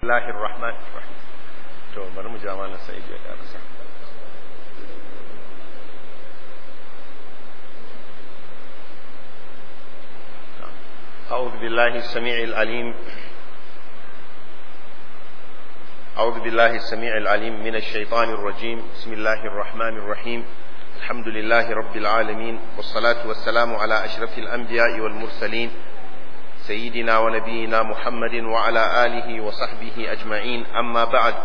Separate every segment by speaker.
Speaker 1: Bismillahir Rahmanir Rahim. To bari mu jama na sai ya karasa. أعوذ بالله السميع العليم أعوذ بالله السميع العليم من الشيطان الرجيم بسم الله الرحمن الرحيم الحمد لله رب العالمين والصلاة والسلام على أشرف الأنبياء والمرسلين سيدنا ونبينا محمد وعلى آله وصحبه أجمعين أما بعد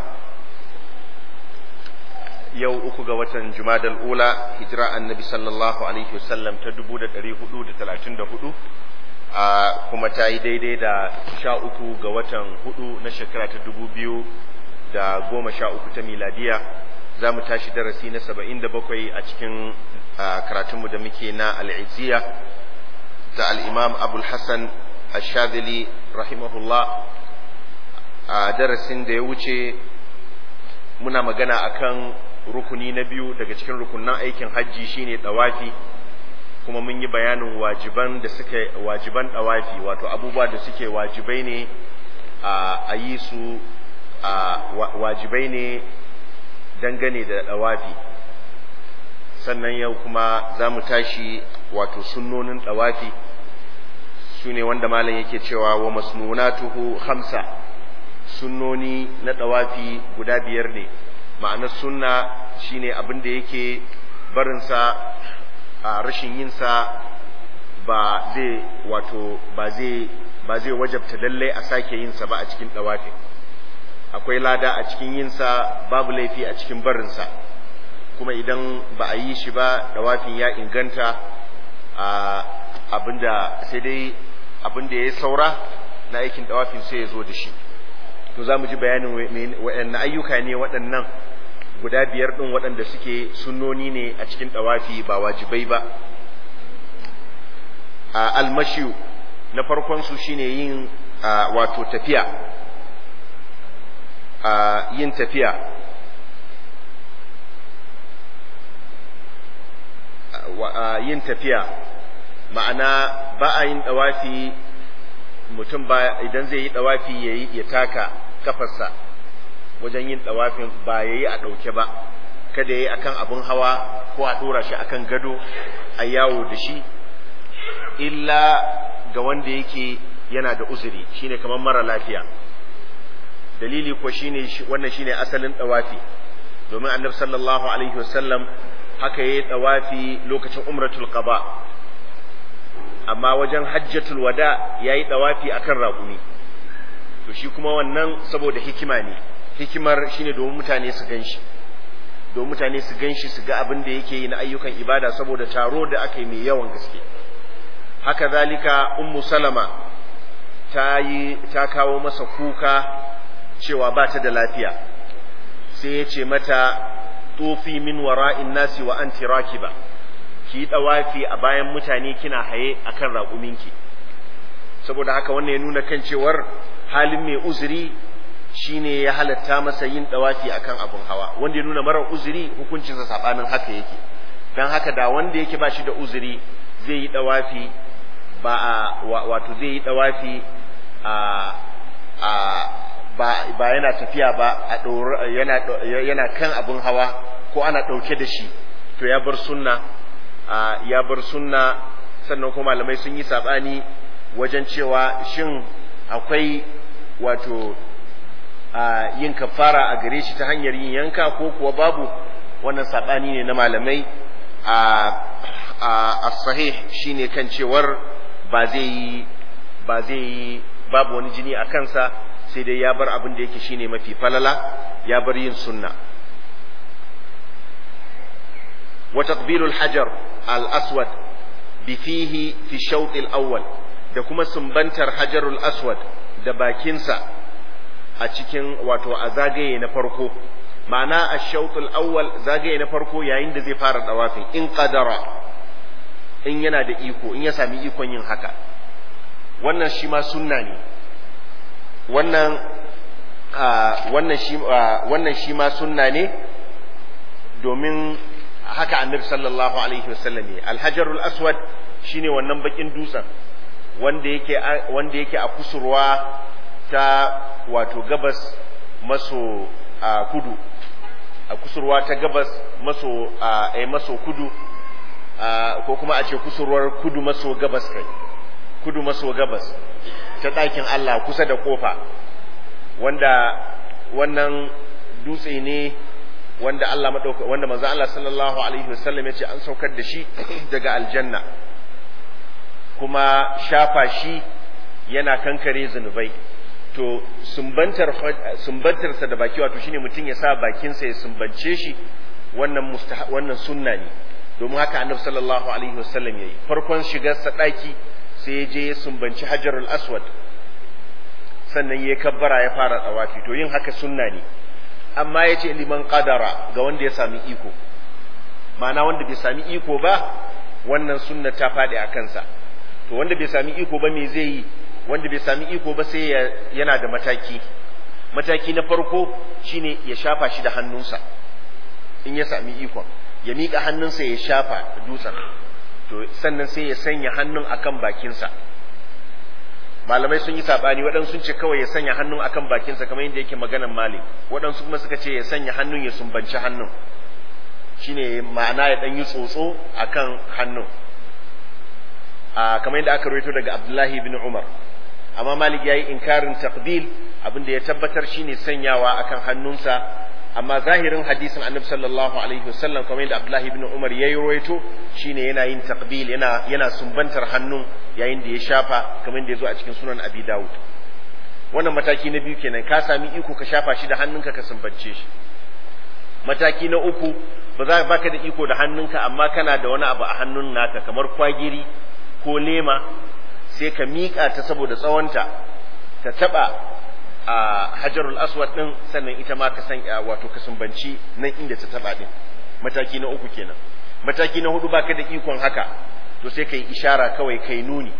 Speaker 1: yau uku ga watan Jumadal Ula hijira annabi sallallahu alaihi wasallam ta dubu da ɗari hudu da talatin da hudu a kuma ta yi daidai da sha uku ga watan hudu na shekara ta dubu biyu da goma sha uku ta miladiya za mu tashi darasi na saba'in da bakwai a cikin karatunmu da muke na al'iziya ta al'imam abul hassan ashadili rahimahullah a darasin da ya wuce muna magana akan rukuni na biyu daga cikin rukunan aikin hajji shine dawafi kuma mun yi bayanin wajiban da suke wajiban dawafi wato abubuwa da suke wajibai ne a yi su wajibai ne dangane da dawafi sannan yau kuma za mu tashi wato sunnonin dawafi su ne wanda malam yake cewa wa masnunatuhu hamsa sunnoni na dawafi guda biyar ne ma'anar sunna shine abin da yake barinsa a rashin yinsa ba zai wato ba zai ba zai wajabta lalle a sake yinsa ba a cikin dawafin akwai lada a cikin yinsa babu laifi a cikin barinsa kuma idan ba a yi shi ba dawafin ya inganta a abinda sai dai abinda ya saura na aikin dawafin sai ya zo da shi to za mu ji bayanin waɗanne ayyuka ne waɗannan guda biyar ɗin waɗanda suke sunnoni ne a cikin ɗawafi ba wajibai ba a almashiyu na farkon su shine yin wato tafiya a yin tafiya yin tafiya ma'ana ba a yin ɗawafi mutum ba idan zai yi ɗawafi ya taka kafarsa wajen yin ɗawafin ba ya yi a ɗauke ba kada ya yi akan abin hawa ko a ɗora shi akan gado a yawo da shi illa ga wanda yake yana da uzuri shine kamar mara lafiya dalili ko shine wannan shine asalin ɗawafi domin annabi sallallahu alaihi wasallam haka yayi ɗawafi lokacin umratul qaba amma wajen hajjatul wada yayi ɗawafi akan raƙumi to shi kuma wannan saboda hikima ne hikimar shine domin mutane su ganshi domin mutane su ganshi su ga abin da yake yi na ayyukan ibada saboda taro da aka yi mai yawan gaske haka zalika ummu salama ta yi ta kawo masa kuka cewa ba ta da lafiya sai ya ce mata tufi min wara'in nasi wa anti rakiba ki yi dawafi a bayan mutane kina haye akan raƙuminki saboda haka wannan ya nuna kan cewar halin mai uzuri shine ya halatta masa yin dawafi akan abun hawa wanda ya nuna mara uzuri hukuncinsa sabanin haka yake dan haka da wanda yake ba shi da uzuri zai yi dawafi ba a wato zai yi dawafi a a ba ba yana tafiya ba a yana yana kan abun hawa ko ana dauke da shi to ya bar sunna ya bar sunna sannan kuma malamai sun yi sabani wajen cewa shin akwai wato a yin kafara a gare shi ta hanyar yin yanka ko kuwa babu wannan saɓani ne na malamai a sahih shine kan cewar ba zai yi ba zai yi babu wani jini a kansa sai dai ya bar abin da yake shine mafi falala ya bar yin sunna wa taqbilul hajar al aswad bi fihi fi shawt al awwal da kuma sumbantar hajarul aswad da bakinsa a cikin wato a zagaye na farko ma'ana a shautul awwal zagaye na farko yayin da zai fara dawafin in qadara in yana da iko in ya sami ikon yin haka wannan shi ma sunna ne wannan wannan shi wannan shi ma sunna ne domin haka annabi sallallahu alaihi wasallam ne alhajarul aswad shine wannan bakin dutsen wanda yake wanda yake a kusurwa ta wato gabas maso a kudu a kusurwa ta gabas maso a maso kudu ko kuma a ce kusurwar kudu maso gabas kai kudu maso gabas ta ɗakin Allah kusa da kofa wanda wannan dutse ne wanda Allah madauka wanda manzo Allah sallallahu alaihi wasallam ya ce an saukar da shi daga aljanna kuma shafa shi yana kankare zunubai to sumbantar sumbantarsa da baki wato shine mutum ya sa bakinsa ya sumbance shi wannan wannan sunna ne domin haka annabi sallallahu alaihi wasallam yayi farkon shigar sa daki sai ya je ya sumbanci hajarul aswad sannan ya kabbara ya fara tsawafi to yin haka sunna ne amma ya ce liman qadara ga wanda ya sami iko ma'ana wanda bai sami iko ba wannan sunna ta faɗi a kansa to wanda bai sami iko ba me zai yi wanda bai sami iko ba sai yana da mataki mataki na farko shine ya shafa shi da hannunsa in ya sami ikon ya miƙa hannunsa ya shafa dutsen to sannan sai ya sanya hannun akan bakinsa malamai sun yi sabani waɗansu sun ce kawai ya sanya hannun akan bakinsa kamar yadda yake maganan malik waɗansu kuma suka ce ya sanya hannun ya sumbanci hannun shine ma'ana ya ɗan yi tsotso akan hannun a kamar yadda aka rawaito daga abdullahi ibn umar amma malik ya yi inkarin taqbil abin da ya tabbatar shine sanyawa akan hannunsa amma zahirin hadisin annabi sallallahu alaihi wasallam kamar yadda abdullahi ibn umar ya yi rawaito shine yana yin taqbil yana yana sumbantar hannun yayin da ya shafa kamar yadda ya zo a cikin sunan abi dawud wannan mataki na biyu kenan ka sami iko ka shafa shi da hannunka ka sumbance shi mataki na uku ba za baka da iko da hannunka amma kana da wani abu a hannun naka kamar kwagiri ko lema sai ka miƙa ta saboda tsawonta ta taɓa a hajarul aswad ɗin sannan ita ma ka san wato ka sumbanci nan inda ta taɓa ɗin mataki na uku kenan mataki na hudu baka da ikon haka to sai ka yi ishara kawai kai nuni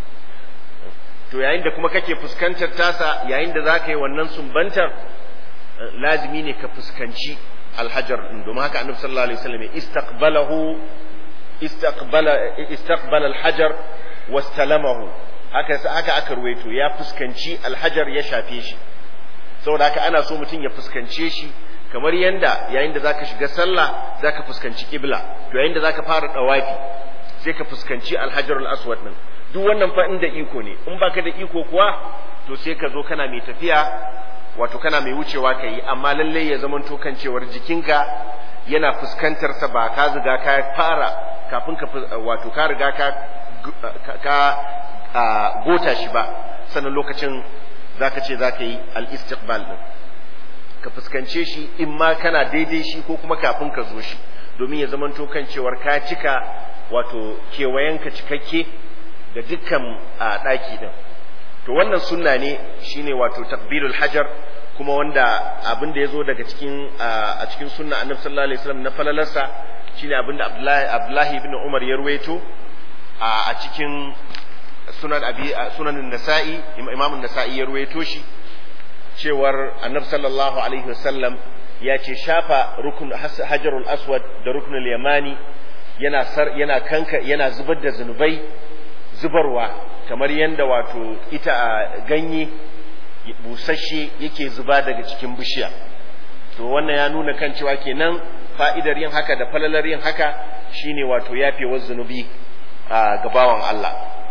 Speaker 1: to yayin da kuma kake fuskantar tasa yayin da za ka yi wannan sumbantar lazimi ne ka fuskanci alhajar ɗin domin haka annabi sallallahu alaihi wasallam istaqbalahu استقبل استقبل الحجر واستلمه haka haka aka ruwaito ya fuskanci alhajar ya shafe shi saboda haka ana so mutum ya fuskance shi kamar yanda yayin da zaka shiga sallah zaka fuskanci kibla to yayin da zaka fara dawafi sai ka fuskanci alhajarul aswad din duk wannan fa inda iko ne in baka da iko kuwa to sai ka zo kana mai tafiya wato kana mai wucewa ka yi amma lalle ya zamanto kan cewar jikinka yana fuskantar sa ba ka ziga ka fara kafin ka wato ka riga ka ka gota shi ba sannan lokacin zaka ce zaka yi al-istiqbal din ka fuskance shi in ma kana daidai shi ko kuma kafin ka zo shi domin ya zamanto kan cewar ka cika wato kewayenka cikakke da dukkan ɗaki din to wannan sunna ne shine wato takbilul hajar kuma wanda abin da ya zo daga cikin a cikin sunna annabi sallallahu alaihi wasallam na falalarsa shine abin da Abdullahi Abdullahi ibn Umar ya ruwaito a cikin sunan abi sunan nasa'i imam nasai ya ruwaito shi cewar annabi sallallahu alaihi wasallam ya ce shafa rukun hajarul aswad da ruknul yamani yana sar yana kanka yana zubar da zunubai zubarwa kamar yanda wato ita a ganye busasshe yake zuba daga cikin bishiya to wannan ya nuna kan cewa kenan fa'idar yin haka da falalar yin haka shine wato yafewar zunubi a gabawan Allah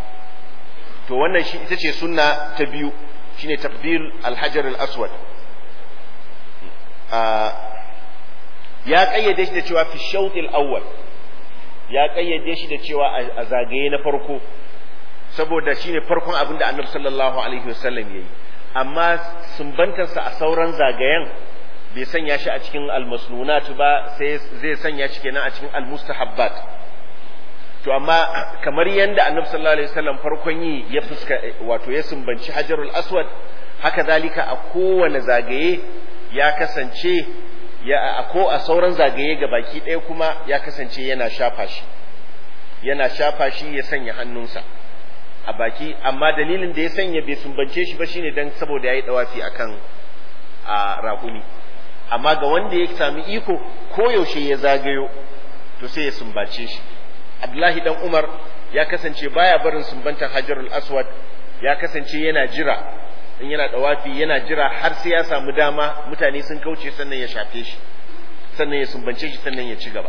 Speaker 1: to wannan shi ita ce sunna ta biyu shine takbir alhajar al-aswad ya kayyade shi da cewa fi shawtil awwal ya kayyade shi da cewa a zagaye na farko saboda shine farkon abin da annabi sallallahu alaihi wasallam yayi amma sumbantarsa a sauran zagayen bai sanya shi a cikin almasnunat ba sai zai sanya shi kenan a cikin almustahabbat to amma kamar yanda annabi sallallahu alaihi wasallam farkon yi ya fuska wato ya sumbanci hajarul aswad haka zalika a kowane zagaye ya kasance ya a ko a sauran zagaye ga baki ɗaya kuma ya kasance yana shafa shi yana shafa shi ya sanya hannunsa a baki amma dalilin da ya sanya bai sumbance shi ba shine dan saboda yayi dawafi akan a raƙumi amma ga wanda ya sami iko ko yaushe ya zagayo to sai ya sumbace shi Abdullahi dan Umar ya kasance baya barin sumbantar Hajarul Aswad ya kasance yana jira in yana dawafi yana jira har sai ya samu dama mutane sun kauce sannan ya shafe shi sannan ya sumbance shi sannan ya ci gaba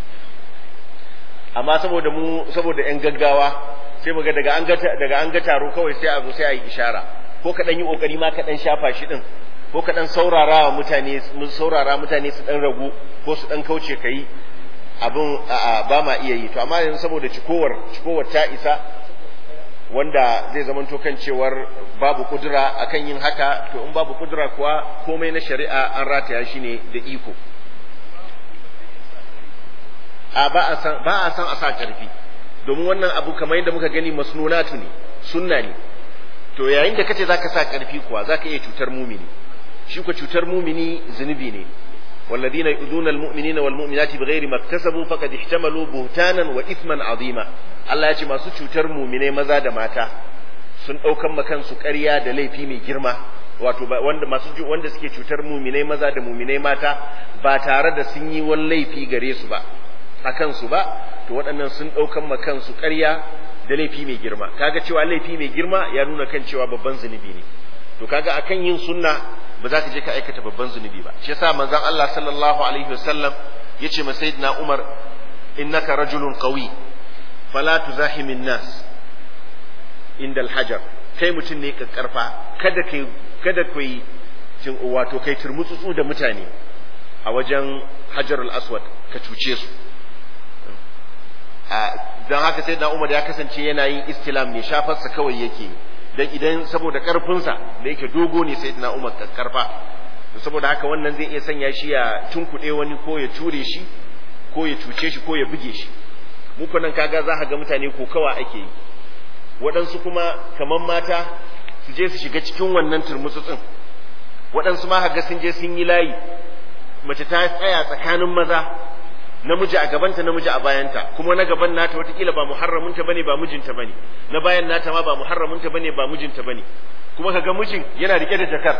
Speaker 1: amma saboda mu saboda yan gaggawa sai muga daga an ga daga an ga taro kawai sai a zo sai a yi ishara ko ka dan yi kokari ma ka dan shafa shi din ko ka dan saurara wa mutane mun saurara mutane su dan ragu ko su dan kauce kai abin ba ma iya yi to amma yanzu saboda cikowar cikowar ta isa wanda zai zamanto kan cewar babu kudura akan yin haka to in babu kudura kuwa komai na shari'a an rataya shi ne da iko a ba a san ba a san a sa karfi domin wannan abu kamar yadda muka gani masnunatu ne sunna ne to yayin da kace zaka sa karfi kuwa zaka iya cutar mumini shi ko cutar mumini zunubi ne والذين يؤذون المؤمنين والمؤمنات بغير ما اكتسبوا فقد احتملوا بهتانا واثما عظيما Allah ya ce masu cutar mumine maza da mata sun ɗaukan makansu ƙarya da laifi mai girma wato wanda masu wanda suke cutar mumine maza da mumine mata ba tare da sun yi wani laifi gare su ba a kansu ba to waɗannan sun ɗaukan makansu ƙarya da laifi mai girma kaga cewa laifi mai girma ya nuna kan cewa babban zunubi ne to kaga akan yin sunna ba za ka je ka aikata babban zunubi ba shi yasa manzon Allah sallallahu alaihi wasallam yace ma sayyidina Umar innaka rajulun qawi fala tuzahimin nas inda alhajar kai mutum ne kakkarfa kada kai kada kai wato kai turmutsutsu da mutane a wajen hajarul aswad ka cuce su don haka sai na umar ya kasance yana yin istilam ne shafarsa kawai yake dan idan saboda karfinsa da yake dogo ne sai na umar karfa saboda haka wannan zai iya sanya shi ya tunkuɗe wani ko ya ture shi ko ya cuce shi ko ya buge shi muku nan kaga za ka ga mutane ko kawa ake yi waɗansu kuma kamar mata su je su shiga cikin wannan turmutsutsin waɗansu ma ga sun je sun yi layi mace ta tsaya tsakanin maza namiji a gabanta namiji a bayanta kuma na gaban nata watakila ba muharramunta bane ba mijinta bane na bayan nata ma ba muharramunta bane ba mijinta bane kuma kaga mijin yana rike da jakar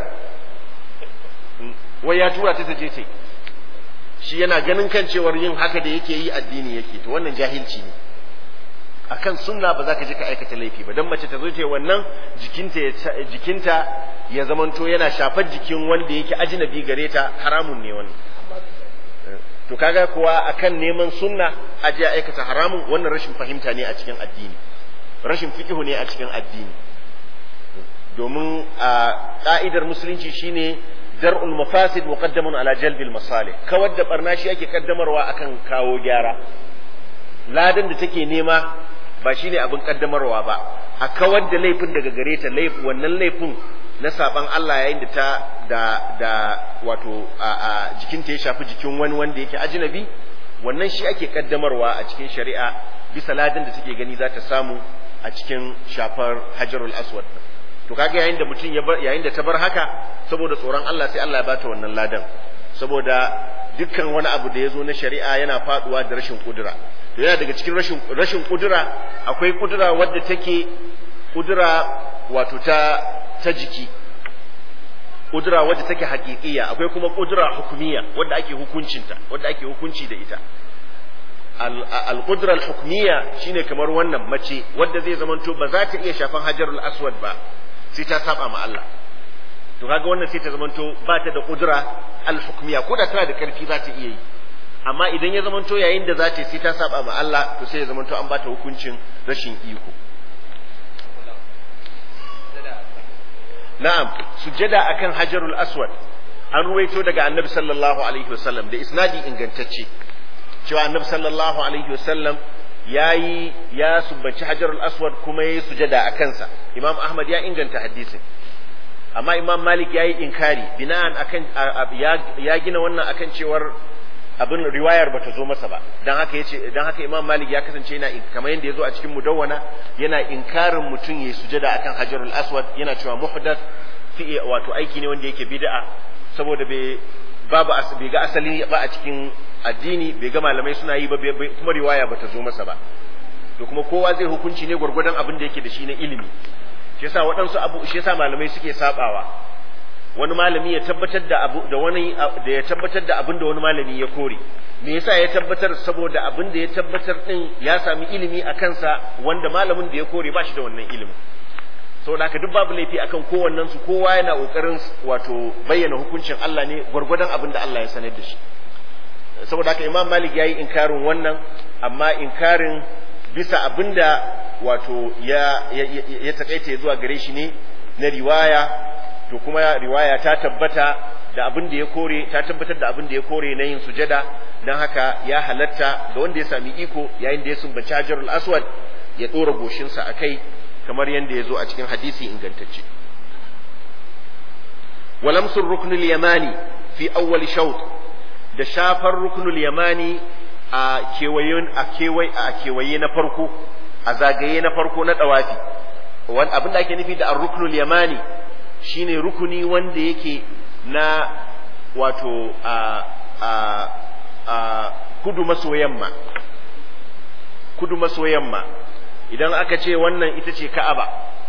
Speaker 1: wai ya tura ta je ce shi yana ganin kan cewar yin haka da yake yi addini yake to wannan jahilci ne akan sunna ba za ka je ka aikata laifi ba dan mace ta zo ta wannan jikinta ya jikinta ya zamanto yana shafar jikin wanda yake ajnabi gare ta haramun ne wannan to kaga kuwa akan neman sunna aje aikata haramun wannan rashin fahimta ne a cikin addini rashin fiqhu ne a cikin addini domin a ka'idar musulunci shine dar'ul mafasid muqaddamun ala jalbil masalih kawar da barna shi ake kaddamarwa akan kawo gyara ladan da take nema ba shine abin kaddamarwa ba a kawar da laifin daga gare ta laifin wannan laifin na saban Allah yayin da ta da da wato a, a jikinta ya shafi jikin wani wanda yake ajnabi wannan shi ake kaddamarwa a cikin shari'a bisa ladan da take gani za ta samu a cikin shafar hajarul aswad to kaga yayin da mutum ya bar yayin da ta bar haka saboda tsoron Allah sai Allah ya bata wannan ladan saboda dukkan wani abu da ya zo na shari'a yana faduwa da rashin kudura to yana daga cikin rashin rashin kudura akwai kudura wadda take kudura wato ta ta jiki kudura wadda take haƙiƙiya akwai kuma kudura hukumiya wadda ake hukuncinta wadda ake hukunci da ita al-qudra al-hukmiya shine kamar wannan mace wadda zai zamanto ba za ta iya shafan hajarul aswad ba sai ta saba ma Allah to kaga wannan sai ta zamanto ba ta da kudura al-hukmiya ko da tana da karfi za ta iya yi amma idan ya zamanto yayin da za ta sai ta saba ma Allah to sai ya zamanto an ba ta hukuncin rashin iko na'am sujada akan hajarul aswad an ruwaito daga annabi sallallahu alaihi wasallam da isnadi ingantacce cewa annabi sallallahu alaihi wasallam yayi ya subbanci hajarul aswad kuma yayi sujada a kansa imam ahmad ya inganta hadisin amma imam malik yayi inkari bina'an akan ya gina wannan akan cewar abin riwayar bata zo masa ba dan haka yace dan haka imam malik ya kasance yana kamar yadda yazo a cikin mudawwana yana inkarin mutum yayi sujada akan hajarul aswad yana cewa muhdath fi wato aiki ne wanda yake bid'a saboda bai babu bai ga asali ba a cikin addini bai ga malamai suna yi ba kuma riwaya bata zo masa ba to kuma kowa zai hukunci ne gwargwadon abin da yake da shi na ilimi shi yasa waɗansu abu shi yasa malamai suke sabawa wani malami ya tabbatar da abu da wani da ya tabbatar da abin da wani malami ya kore me yasa ya tabbatar saboda abin da ya tabbatar din ya sami ilimi a kansa wanda malamin da ya kore ba shi da wannan ilimin saboda haka duk babu laifi akan kowannen su kowa yana kokarin wato bayyana hukuncin Allah ne gwargwadon abin da Allah ya sanar da shi saboda haka Imam Malik yayi inkarin wannan amma inkarin bisa abinda wato ya ya, ya takaita zuwa gare shi ne na riwaya to kuma riwaya ta tabbata da abin da ya kore ta tabbatar da abin da ya kore na yin sujada don haka ya halatta ga wanda ya sami iko yayin da ya sumbanci hajarul aswad ya ɗora goshinsa a kai kamar yadda ya zo a cikin hadisi ingantacce walamsun ruknul yamani fi awwal shaut da shafar ruknul yamani a kewaye a kewaye a kewaye na farko a zagaye na farko na dawafi wani abin da ake nufi da ar-ruknul yamani shine rukuni wanda yake na wato a a a kudu maso yamma kudu maso yamma idan aka ce wannan ita ce ka'aba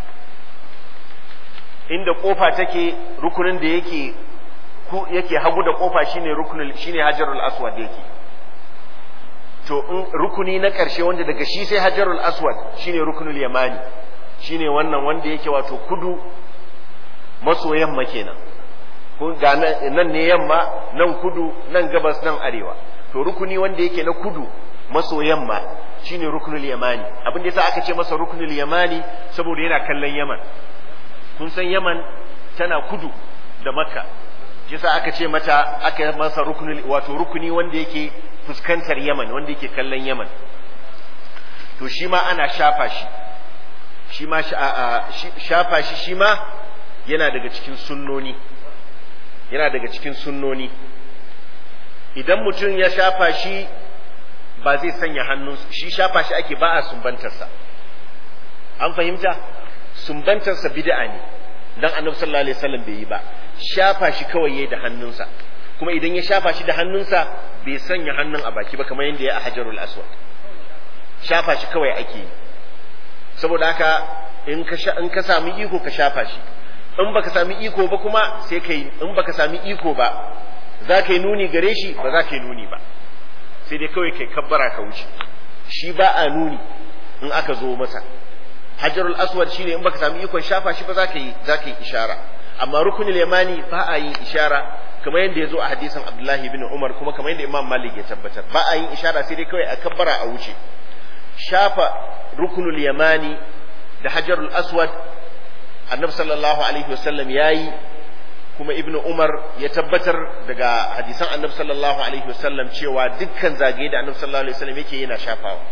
Speaker 1: inda kofa take rukunin da yake yake hagu da kofa shine rukunin shine hajarul aswad yake to in rukuni na ƙarshe wanda daga shi sai hajarul aswad shine rukunul yamani shine wannan wanda yake wato kudu maso yamma kenan ga nan ne yamma nan kudu nan gabas nan arewa to rukuni wanda yake na kudu maso yamma shine rukunul yamani abin da yasa aka ce masa rukunul yamani saboda yana kallon yaman kun san yaman tana kudu da makka yasa aka ce mata aka masa rukunul wato rukuni wanda yake fuskantar yaman wanda yake kallon yaman to shi ma ana shafa shi shi ma shafa shi shi ma yana daga cikin sunnoni yana daga cikin sunnoni idan mutum ya shafa shi ba zai sanya hannun shi shafa shi ake ba a sumbantarsa an fahimta sumbantarsa bid'a ne dan annabi sallallahu alaihi wasallam bai yi ba shafa shi kawai yayi da hannunsa kuma idan ya shafa shi da hannunsa bai sanya hannun a baki ba kamar yadda ya a hajarul aswad shafa shi kawai ake yi saboda haka in ka in ka sami iko ka shafa shi in baka sami iko ba kuma sai ka yi in baka sami iko ba za ka yi nuni gare shi ba za ka yi nuni ba sai dai kawai kai kabbara ka wuce shi ba a nuni in aka zo masa hajarul aswad shine in baka sami ikon shafa shi ba za ka yi za ka yi ishara amma rukunul yamani ba a yin ishara kamar yadda ya zo a hadisin abdullahi bin umar kuma kamar yadda imam malik ya tabbatar ba a yin ishara sai dai kawai a kabbara a wuce shafa rukunul yamani da hajarul aswad annabi sallallahu alaihi wasallam yayi kuma ibnu umar ya tabbatar daga hadisan annabi sallallahu alaihi wasallam cewa dukkan zagaye da annabi sallallahu alaihi wasallam yake yana shafawa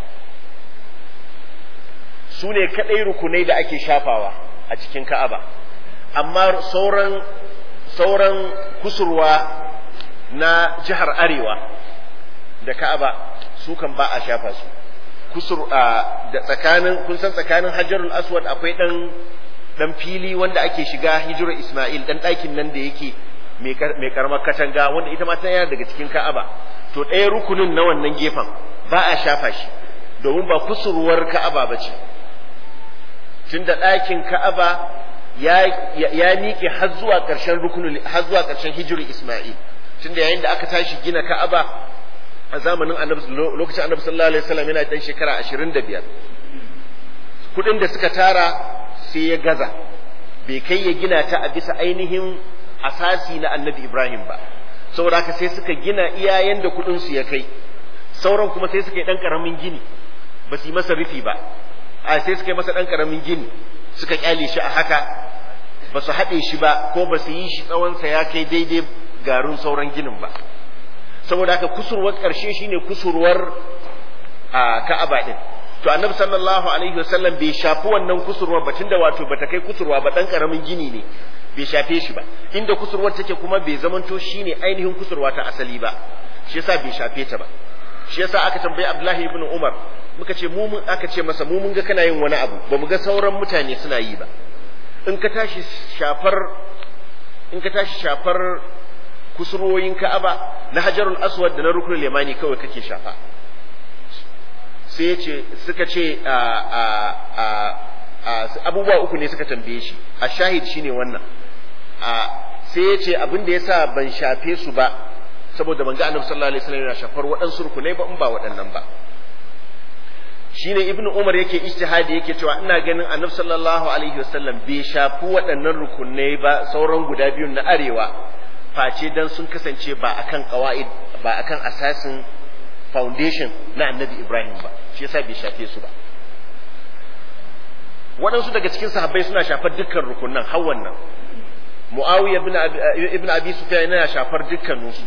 Speaker 1: su ne kadai rukunai da ake shafawa a cikin ka'aba amma sauran sauran kusurwa na jihar arewa da ka'aba su kan ba a shafa su kusur da tsakanin kun san tsakanin hajarul aswad akwai dan dan fili wanda ake shiga hijirar isma'il dan ɗakin nan da yake mai karamar katanga wanda ita ma ta yana daga cikin ka'aba to ɗaya rukunin na wannan gefen ba a shafa shi domin ba kusurwar ka'aba ba ce tunda ɗakin ka'aba ya ya miƙe har zuwa ƙarshen rukunul har zuwa ƙarshen hijirar isma'il tunda yayin da aka tashi gina ka'aba a zamanin annabi lokacin annabi sallallahu alaihi wasallam yana dan shekara 25 kudin da suka tara sai ya gaza bai kai ya gina ta a bisa ainihin asasi na annabi Ibrahim ba saboda haka sai suka gina iyayen da kudin su ya kai sauran kuma sai suka yi dan karamin gini ba su yi masa rufi ba a sai suka yi masa dan karamin gini suka kyale shi a haka ba su haɗe shi ba ko ba su yi shi tsawonsa ya kai daidai garin sauran ginin ba saboda haka kusurwar ƙarshe shine kusurwar a Ka'aba din to annabi sallallahu alaihi wasallam bai shafi wannan kusurwar ba tunda wato bata kai kusurwa ba dan karamin gini ne bai shafe shi ba inda kusurwar take kuma bai zamanto shine ainihin kusurwa ta asali ba shi yasa bai shafe ta ba shi yasa aka tambayi Abdullahi ibn Umar muka ce mu mun aka ce masa mu mun ga kana yin wani abu ba mu ga sauran mutane suna yi ba in ka tashi shafar in ka tashi shafar kusurwoyin Ka'aba na Hajarul Aswad da na Ruknul Yamani kawai kake shafa sai ce suka ce abubuwa uku ne suka tambaye shi a shahid shine wannan sai ya ce abin da yasa ban shafe su ba saboda ban ga annabi sallallahu alaihi wasallam yana shafar waɗansu rukunai ba in ba waɗannan ba shine ibnu umar yake ijtihadi yake cewa ina ganin annabi sallallahu alaihi wasallam bai shafi waɗannan rukunai ba sauran guda biyun na arewa face dan sun kasance ba akan qawaid ba akan asasin foundation na annabi ibrahim ba shi yasa bai shafe su ba waɗansu daga cikin sahabbai suna shafar dukkan rukunan har wannan muawiya ibn abi, ibn abi sufyan yana shafar dukkaninsu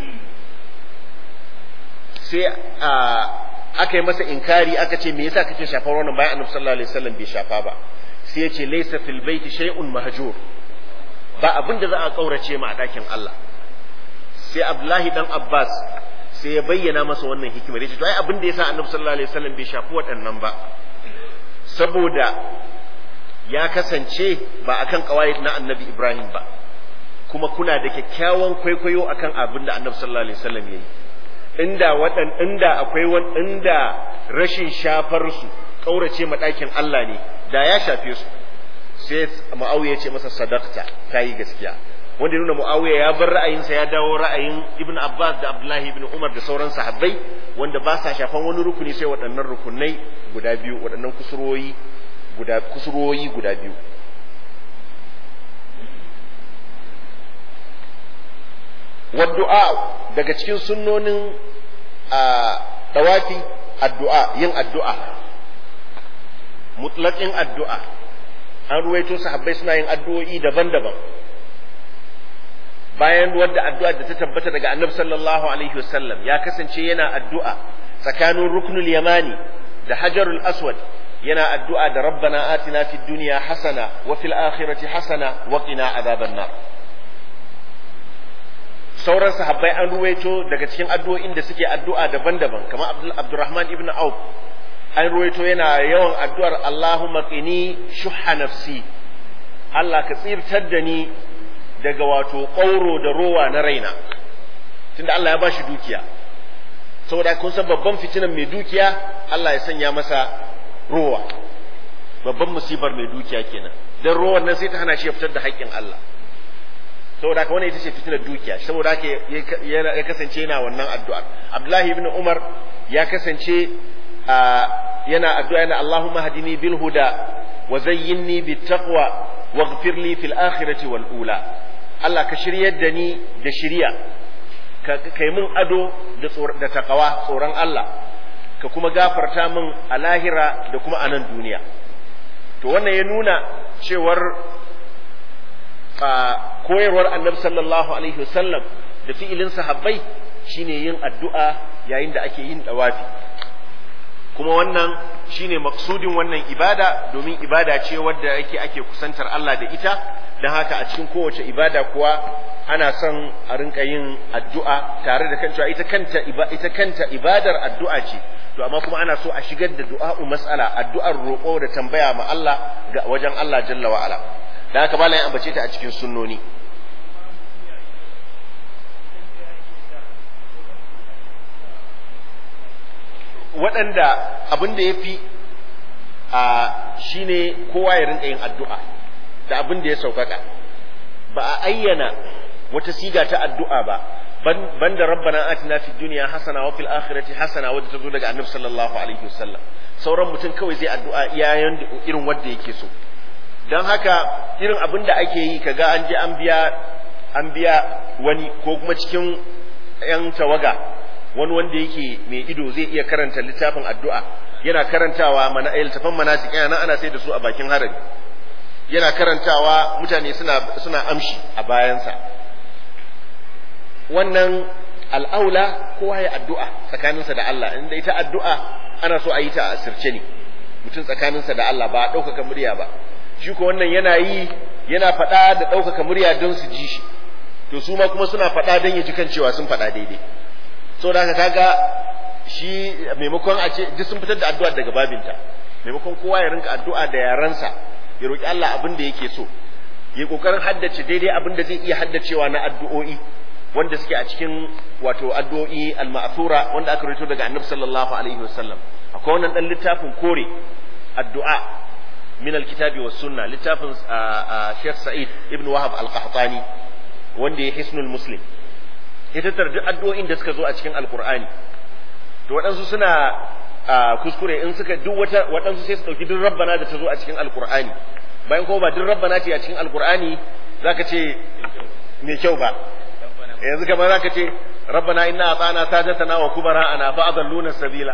Speaker 1: sai a aka yi masa inkari aka ce me yasa kake shafar wannan bayan annabi sallallahu alaihi wasallam bai shafa ba sai ya ce laysa fil baiti shay'un mahjur ba abin da za a kaurace ma a dakin Allah sai Abdullahi dan Abbas sai ya bayyana masa wannan hikimar yace to ai abin da yasa annabi sallallahu alaihi wasallam bai shafi waɗannan ba saboda ya kasance ba akan kawai na annabi Ibrahim ba kuma kuna da kyakkyawan kwaikwayo akan abin da annabi sallallahu alaihi wasallam yayi inda waɗan inda akwai wani inda rashin shafar su kaurace ma ɗakin Allah ne da ya shafe su sai Muawiya ce masa sadaqta kai gaskiya wanda nuna Muawiya ya bar ra'ayinsa ya dawo ra'ayin Ibn Abbas da Abdullahi ibn Umar da sauran sahabbai wanda ba sa shafan wani rukuni sai waɗannan rukunai guda biyu waɗannan kusuroyi guda kusuroyi guda biyu waddu'a daga cikin sunnonin a dawafi addu'a yin addu'a mutlaqin addu'a an ruwaito sahabbai suna yin addu'o'i daban-daban bayan wadda addu'a da ta tabbata daga annabi sallallahu alaihi wasallam ya kasance yana addu'a tsakanin ruknul yamani da hajarul aswad yana addu'a da rabbana atina fid dunya hasana wa fil akhirati hasana wa qina adhaban nar sauran sahabbai an ruwaito daga cikin addu'o'in da suke addu'a daban-daban kamar Abdurrahman ibn Auf an ruwaito yana yawan addu'ar Allahumma qini shuhha nafsi Allah ka tsirtar da ni daga wato ƙauro da rowa na raina tunda Allah ya ba shi dukiya saboda kun san babban fitinan mai dukiya Allah ya sanya masa rowa babban musibar mai dukiya kenan dan rowan nan sai ta hana shi ya fitar da haƙƙin Allah saboda haka wannan ita ce fitinar dukiya saboda haka ya kasance yana wannan addu'a Abdullahi ibn Umar ya kasance yana addu'a yana Allahumma hadini bil huda wa zayyinni bit taqwa waghfir li fil akhirati wal ula Allah ka shiryar da ni da shiriya ka kai min ado da da takawa tsoron Allah ka kuma gafarta min a lahira da kuma a nan duniya to wannan ya nuna cewar koyarwar annabi sallallahu alaihi wasallam da fi'ilin sahabbai shine yin addu'a yayin da ake yin dawafi kuma wannan shine maksudin wannan ibada domin ibada ce wadda yake ake kusantar Allah da ita don haka a cikin kowace ibada kuwa ana son a rinka yin addu'a tare da kan cewa ita kanta ita kanta ibadar addu'a ce to amma kuma ana so a shigar da du'a'u mas'ala addu'ar roƙo da tambaya ma Allah ga wajen Allah jalla wa ala da haka malam ya ambace ta a cikin sunnoni waɗanda abin da ya fi a shi ne kowa ya rinka yin addu'a da abin da ya sauƙaƙa ba a ayyana wata siga ta addu'a ba banda rabbana atina fid dunya hasana wa fil akhirati hasana wadda ta zo daga annabi sallallahu alaihi wasallam sauran mutum kawai zai addu'a iyayen irin wanda yake so don haka irin abin da ake yi kaga an je an biya an biya wani ko kuma cikin yan tawaga wani wanda yake mai ido zai iya karanta littafin addu'a yana karantawa mana littafin manasik yana ana sai da su a bakin harami yana karantawa mutane suna suna amshi a bayansa wannan al'aula kowa ya addu'a tsakaninsa da Allah inda ita addu'a ana so a yi ta a asirce ne mutum tsakaninsa da Allah ba a ɗaukaka murya ba shi ko wannan yana yi yana faɗa da ɗaukaka murya don su ji shi to su ma kuma suna faɗa don ya ji kan cewa sun faɗa daidai saboda haka kaga shi maimakon a ce duk sun fitar da addu'a daga babinta maimakon kowa ya rinka addu'a da yarensa ya roki Allah abin da yake so ya kokarin haddace daidai abin da zai iya haddacewa na addu'o'i wanda suke a cikin wato addu'o'i al-ma'thura wanda aka rawaito daga Annabi sallallahu alaihi wasallam akwai wannan dan littafin kore addu'a min al-kitabi was sunna littafin Sheikh Sa'id ibn Wahab al-Qahtani wanda ya hisnul muslim ya tattara duk addu'o'in da suka zo a cikin alkur'ani to waɗansu suna kuskure in suka duk wata waɗansu sai su ɗauki duk rabbana da ta zo a cikin alkur'ani bayan kuma ba duk rabbana ce a cikin alkur'ani zaka ce mai kyau ba yanzu kamar zaka ce rabbana inna atana sadatana wa kubara'ana fa adalluna sabila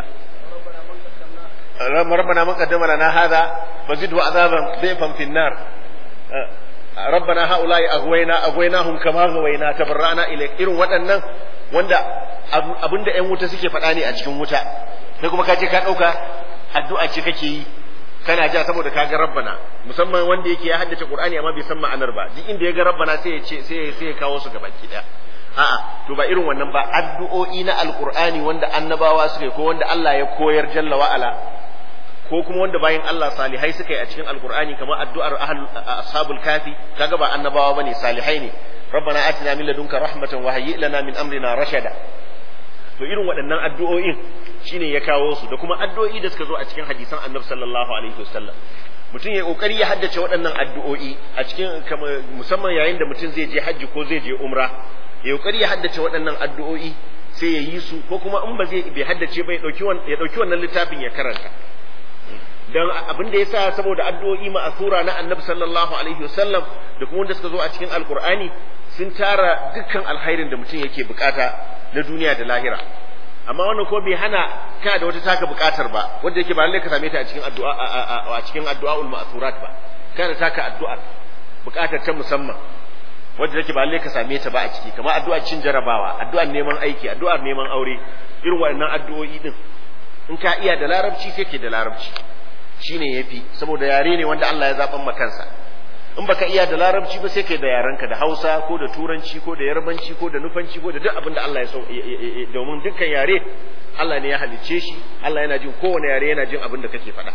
Speaker 1: ربنا من قدم لنا هذا فزده عذابا ضيفا في النار ربنا هؤلاء أغوينا أغويناهم كما غوينا تبرأنا إليك إرو waɗannan wanda abinda ƴan wuta suke faɗa ne a cikin wuta sai kuma ka je ka ɗauka addu'a ce kake yi kana ja saboda ka ga rabbana musamman wanda yake ya haddace qur'ani amma bai san ma'anar ba duk inda ya ga rabbana sai ya ce sai sai ya kawo su gaba ki a'a to ba irin wannan ba addu'o'i na alqur'ani wanda annabawa suka ko wanda Allah ya koyar jalla wa ala ko kuma wanda bayan Allah salihai suka yi a cikin alkur'ani kamar addu'ar ashabul kafi kaga ba annabawa bane salihai ne rabbana atina min ladunka rahmatan wa hayyi lana min amrina rashada to irin waɗannan addu'o'in shine ya kawo su da kuma addu'o'i da suka zo a cikin hadisan annabi sallallahu alaihi wasallam mutum ya kokari ya haddace waɗannan addu'o'i a cikin musamman yayin da mutum zai je hajji ko zai je umra ya kokari ya haddace waɗannan addu'o'i sai ya yi su ko kuma in ba zai bai haddace ba ya ɗauki wannan littafin ya karanta dan abin da yasa saboda addu'o'i ma'asura na annabi sallallahu alaihi wasallam da kuma wanda suka zo a cikin alqur'ani sun tara dukkan alkhairin da mutum yake bukata na duniya da lahira amma wannan ko bai hana kana da wata taka bukatar ba wanda yake ba lalle ka same ta a cikin addu'a a cikin addu'aul ma'surat ba kana taka addu'a bukatar ta musamman wanda yake ba lalle ka same ta ba a ciki kamar addu'ar cin jarabawa addu'ar neman aiki addu'ar neman aure irin waɗannan addu'o'i din in ka iya da larabci sai ke da larabci shine yafi saboda yare ne wanda Allah ya zaban ma kansa in baka iya da larabci ba sai kai da yarenka da Hausa ko da Turanci ko da Yarbanci ko da Nufanci ko da duk abin da Allah ya so domin dukkan yare Allah ne ya halicce shi Allah yana jin kowane yare yana jin abin da kake faɗa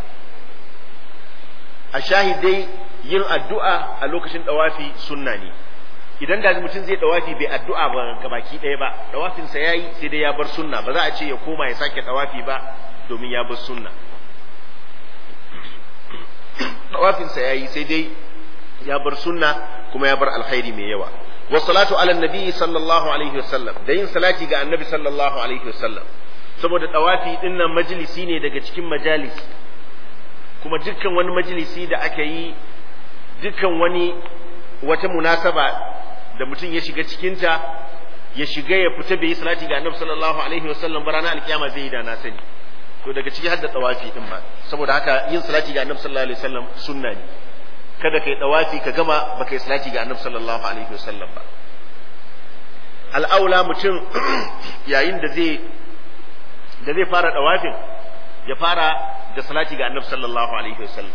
Speaker 1: a shahidai yin addu'a a lokacin dawafi sunna ne idan da mutum zai dawafi bai addu'a ba gabaki ɗaya ba dawafinsa yayi sai dai ya bar sunna ba za a ce ya koma ya sake dawafi ba domin ya bar sunna tawafinsa ya yi sai dai ya bar sunna kuma ya bar alkhairi mai yawa wa salatu ala nabi sallallahu alaihi wasallam da yin salati ga annabi sallallahu alaihi wasallam saboda tawafi din nan majalisi ne daga cikin majalis kuma dukkan wani majalisi da aka yi dukkan wani wata munasaba da mutum ya shiga cikinta ya shiga ya fita bai yi salati ga annabi sallallahu alaihi wasallam ba ranar alkiyama zai yi da na sani to daga ciki har da tawafi din ma saboda haka yin salati ga annabi sallallahu alaihi wasallam sunna ne kada kai tawafi ka gama baka yi salati ga annabi sallallahu alaihi wasallam ba al'aula mutum yayin da zai da zai fara tawafin ya fara da salati ga annabi sallallahu alaihi wasallam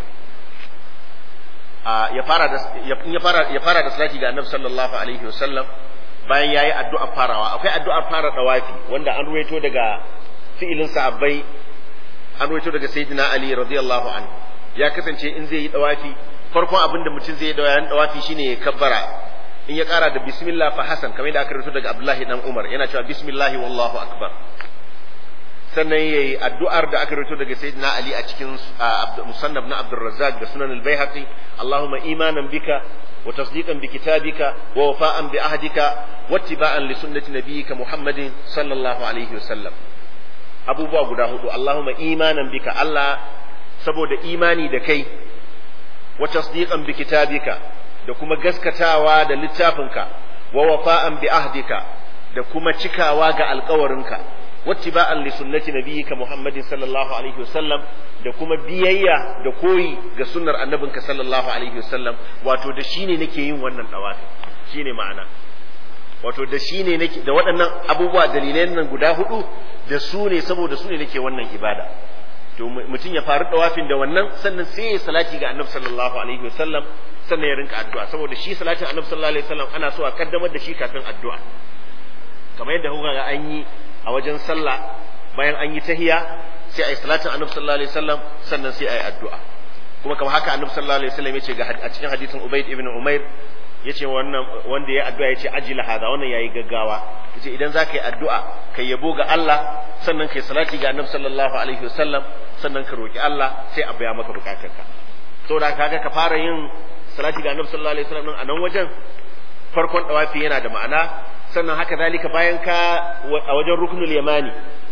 Speaker 1: ya fara da ya fara ya fara da salati ga annabi sallallahu alaihi wasallam bayan yayi addu'a farawa akwai addu'ar fara tawafi wanda an ruwaito daga fi'ilin sahabbai an ruwaito daga sayyidina ali radiyallahu anhu ya kasance in zai yi dawafi farkon abin da mutum zai yi dawayan dawafi shine ya kabbara in ya kara da bismillah fa hasan kamar da aka rubuta daga abdullahi dan umar yana cewa bismillah wallahu akbar sannan yayi addu'ar da aka rubuta daga sayyidina ali a cikin musannaf na abdurrazzaq da sunan al-baihaqi allahumma imanan bika wa tasdiqan bi kitabika wa wafa'an bi ahdika wattiba'an li sunnati nabiyyika muhammadin sallallahu alaihi wasallam abubuwa guda hudu Allahumma imanan bika Allah saboda imani da kai wa tasdiqan bi kitabika da kuma gaskatawa da littafinka wa wafa'an bi ahdika da kuma cikawa ga alkawarinka wattiba'an li sunnati nabiyyika Muhammadin sallallahu alaihi wasallam da kuma biyayya da koyi ga sunnar annabinka sallallahu alaihi wasallam wato da shine nake yin wannan dawafi shine ma'ana wato da shine nake da waɗannan abubuwa dalilai nan guda hudu da su ne saboda su ne nake wannan ibada to mutum ya faru dawafin da wannan sannan sai ya salati ga annabi sallallahu alaihi wasallam sannan ya rinka addu'a saboda shi salatin annabi sallallahu alaihi wasallam ana so a kaddamar da shi kafin addu'a kamar yadda kuka ga an yi a wajen sallah bayan an yi tahiya sai a yi salatin annabi sallallahu alaihi wasallam sannan sai a yi addu'a kuma kamar haka annabi sallallahu alaihi wasallam yace ga a cikin hadisin Ubayd ibn Umair yace wannan wanda ya addu'a yace ajila hada wannan yayi gaggawa yace idan zaka yi addu'a kai yabo ga Allah sannan kai salati ga annabi sallallahu alaihi wasallam sannan ka roki Allah sai a biya maka bukatarka saboda kaga ka fara yin salati ga annabi sallallahu alaihi wasallam a nan wajen farkon dawafi yana da ma'ana sannan haka zalika bayan ka a wajen ruknul yamani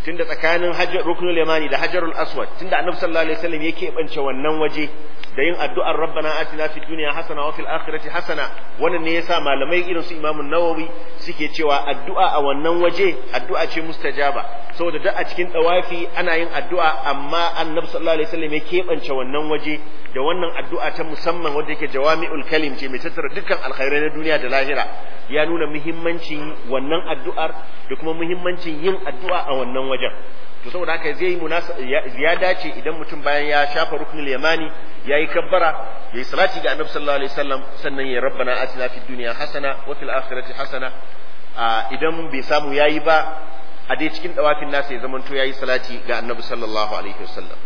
Speaker 1: tunda tsakanin hajar ruknul yamani da hajarul aswad tunda annabi sallallahu alaihi wasallam ya keɓance wannan waje da yin addu'ar rabbana atina fid dunya hasana wa fil akhirati hasana wannan ne yasa malamai irin su imamu nawawi suke cewa addu'a a wannan waje addu'a ce mustajaba saboda duk a cikin dawafi ana yin addu'a amma annabi sallallahu alaihi wasallam ya keɓance wannan waje da wannan addu'a ta musamman wanda yake jawami'ul kalim ce mai tattara dukkan alkhairai na duniya da lahira ya nuna muhimmancin wannan addu'ar da kuma muhimmancin yin addu'a a wannan wajen to saboda haka zai yi ya dace idan mutum bayan ya shafa ruknul yamani ya yi kabbara ya yi salati ga annabi sallallahu alaihi wasallam sannan ya rabbana atina fid dunya hasana wa fil akhirati hasana idan bai samu yayi ba a dai cikin dawafin nasa ya zamanto yayi salati ga annabi sallallahu alaihi wasallam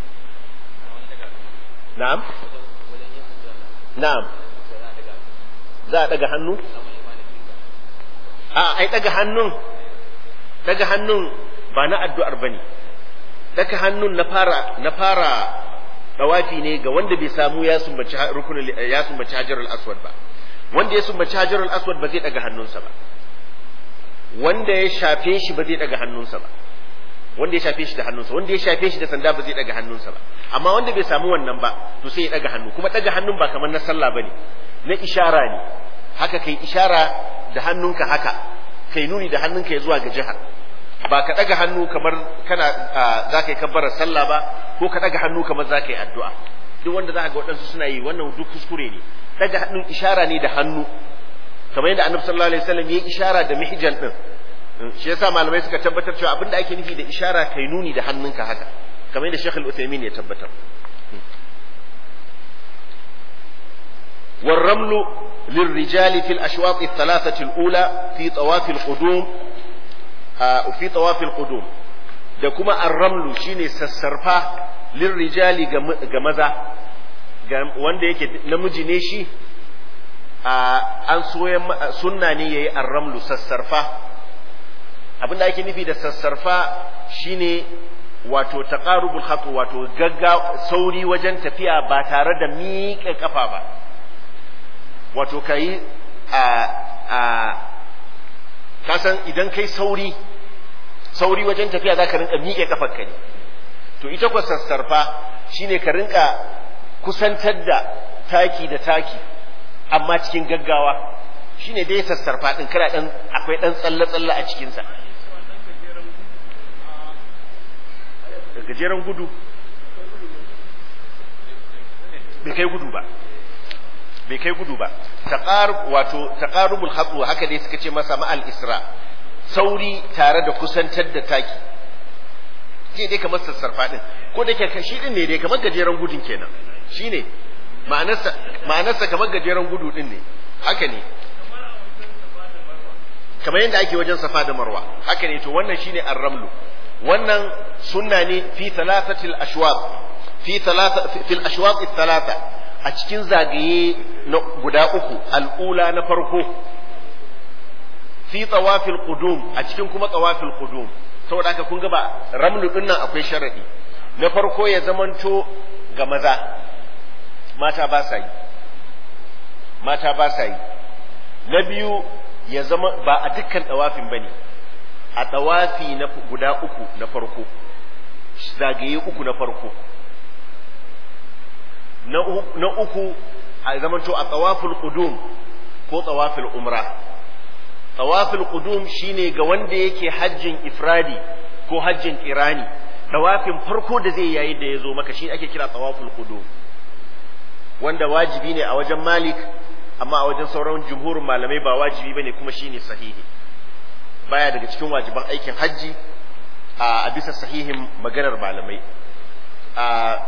Speaker 1: na'am na'am za a daga hannu a ai daga hannun daga hannun ba na addu'ar bane daga hannun na fara na fara dawafi ne ga wanda bai samu ya sumbaci rukunin ya sumbaci hajarul aswad ba wanda ya sumbaci hajarul aswad ba zai daga hannunsa ba wanda ya shafe shi ba zai daga hannunsa ba wanda ya shafe shi da hannunsa wanda ya shafe shi da sanda ba zai daga hannunsa ba amma wanda bai samu wannan ba to sai ya daga hannu kuma daga hannun ba kamar na sallah bane na ishara ne haka kai ishara da hannunka haka kai nuni da hannunka ya zuwa ga jihar ba ka daga hannu kamar kana za ka yi kabbarar sallah ba ko ka daga hannu kamar za ka yi addu'a duk wanda za ka ga waɗansu suna yi wannan duk kuskure ne daga hannun ishara ne da hannu kamar yadda annabi sallallahu alaihi wasallam ya yi ishara da mihjan din shi yasa malamai suka tabbatar cewa abinda ake nufi da ishara kai nuni da hannunka haka kamar yadda Sheikh Al-Uthaymeen ya tabbatar والرمل للرجال في الأشواط الثلاثة الأولى في طواف القدوم في طواف القدوم da kuma arramlu shine sassarfa lirrijali ga maza wanda yake namiji ne shi an soya sunna ne yayi arramlu sassarfa abinda ake nufi da sassarfa shine wato taqarubul khatu wato gagga sauri wajen tafiya ba tare da miƙe kafa ba wato kai a a kasan idan kai sauri sauri wajen tafiya za ka rinka miƙe kafar ka ne to ita kwa sassarfa shine ka rinka kusantar da taki da taki amma cikin gaggawa shine dai sassarfa din kana dan akwai dan tsalle tsalle a cikin sa da gajeren gudu bai kai gudu ba bai kai gudu ba taqarub wato taqarubul khatwa haka dai suka ce masa ma'al isra sauri tare da kusantar da taki ke dai kamar sassarfa din ko da ke shi din ne dai kamar gajeren gudun kenan shine ma'anarsa ma'anarsa kamar gajeren gudu din ne haka ne kamar yadda ake wajen safa da marwa haka ne to wannan shine ar-ramlu wannan sunna ne fi thalathatil ashwaq fi thalatha fil ashwaq thalatha a cikin zagaye na guda uku al'ula na farko fi tawafil qudum a cikin kuma tawafil qudum saboda haka kun ga ba ramlu din nan akwai sharadi na farko ya zamanto ga maza mata ba sa yi mata ba sa yi na biyu ya zama ba a dukkan tawafin bane a tawafi na guda uku na farko zagaye uku na farko na uku a zamanto a tawaful qudum ko tawafil umra tawafil qudum shine ga wanda yake hajjin ifradi ko hajjin kirani tawafin farko da zai yayi da yazo maka shi ake kira tawaful qudum wanda wajibi ne a wajen malik amma a wajen sauran jumhurin malamai ba wajibi bane kuma shine sahihi baya daga cikin wajiban aikin hajji a bisa sahihin maganar malamai a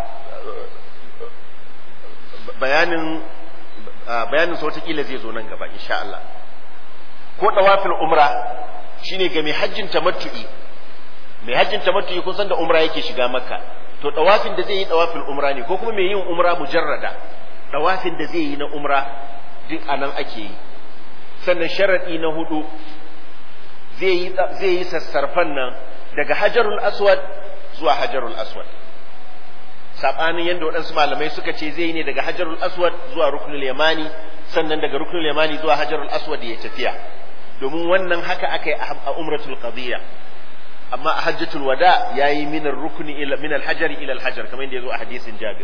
Speaker 1: bayanin bayanin sa watakila zai zo nan gaba insha Allah ko dawafil umra shine ga mai hajjin tamattu'i mai hajjin tamattu'i kun san da umra yake shiga makka to dawafin da zai yi dawafil umra ne ko kuma mai yin umra mujarrada dawafin da zai yi na umra duk anan ake yi sannan sharadi na hudu zai yi zai yi sassarfan nan daga hajarul aswad zuwa hajarul aswad sabanin yadda waɗansu malamai suka ce zai yi ne daga hajarul aswad zuwa ruknul yamani sannan daga ruknul yamani zuwa hajarul aswad ya tafiya domin wannan haka aka yi a umratul qadiyya amma a hajjatul wada yayi min ar-rukni ila min al-hajari ila al-hajar kamar yadda yazo a hadisin Jabir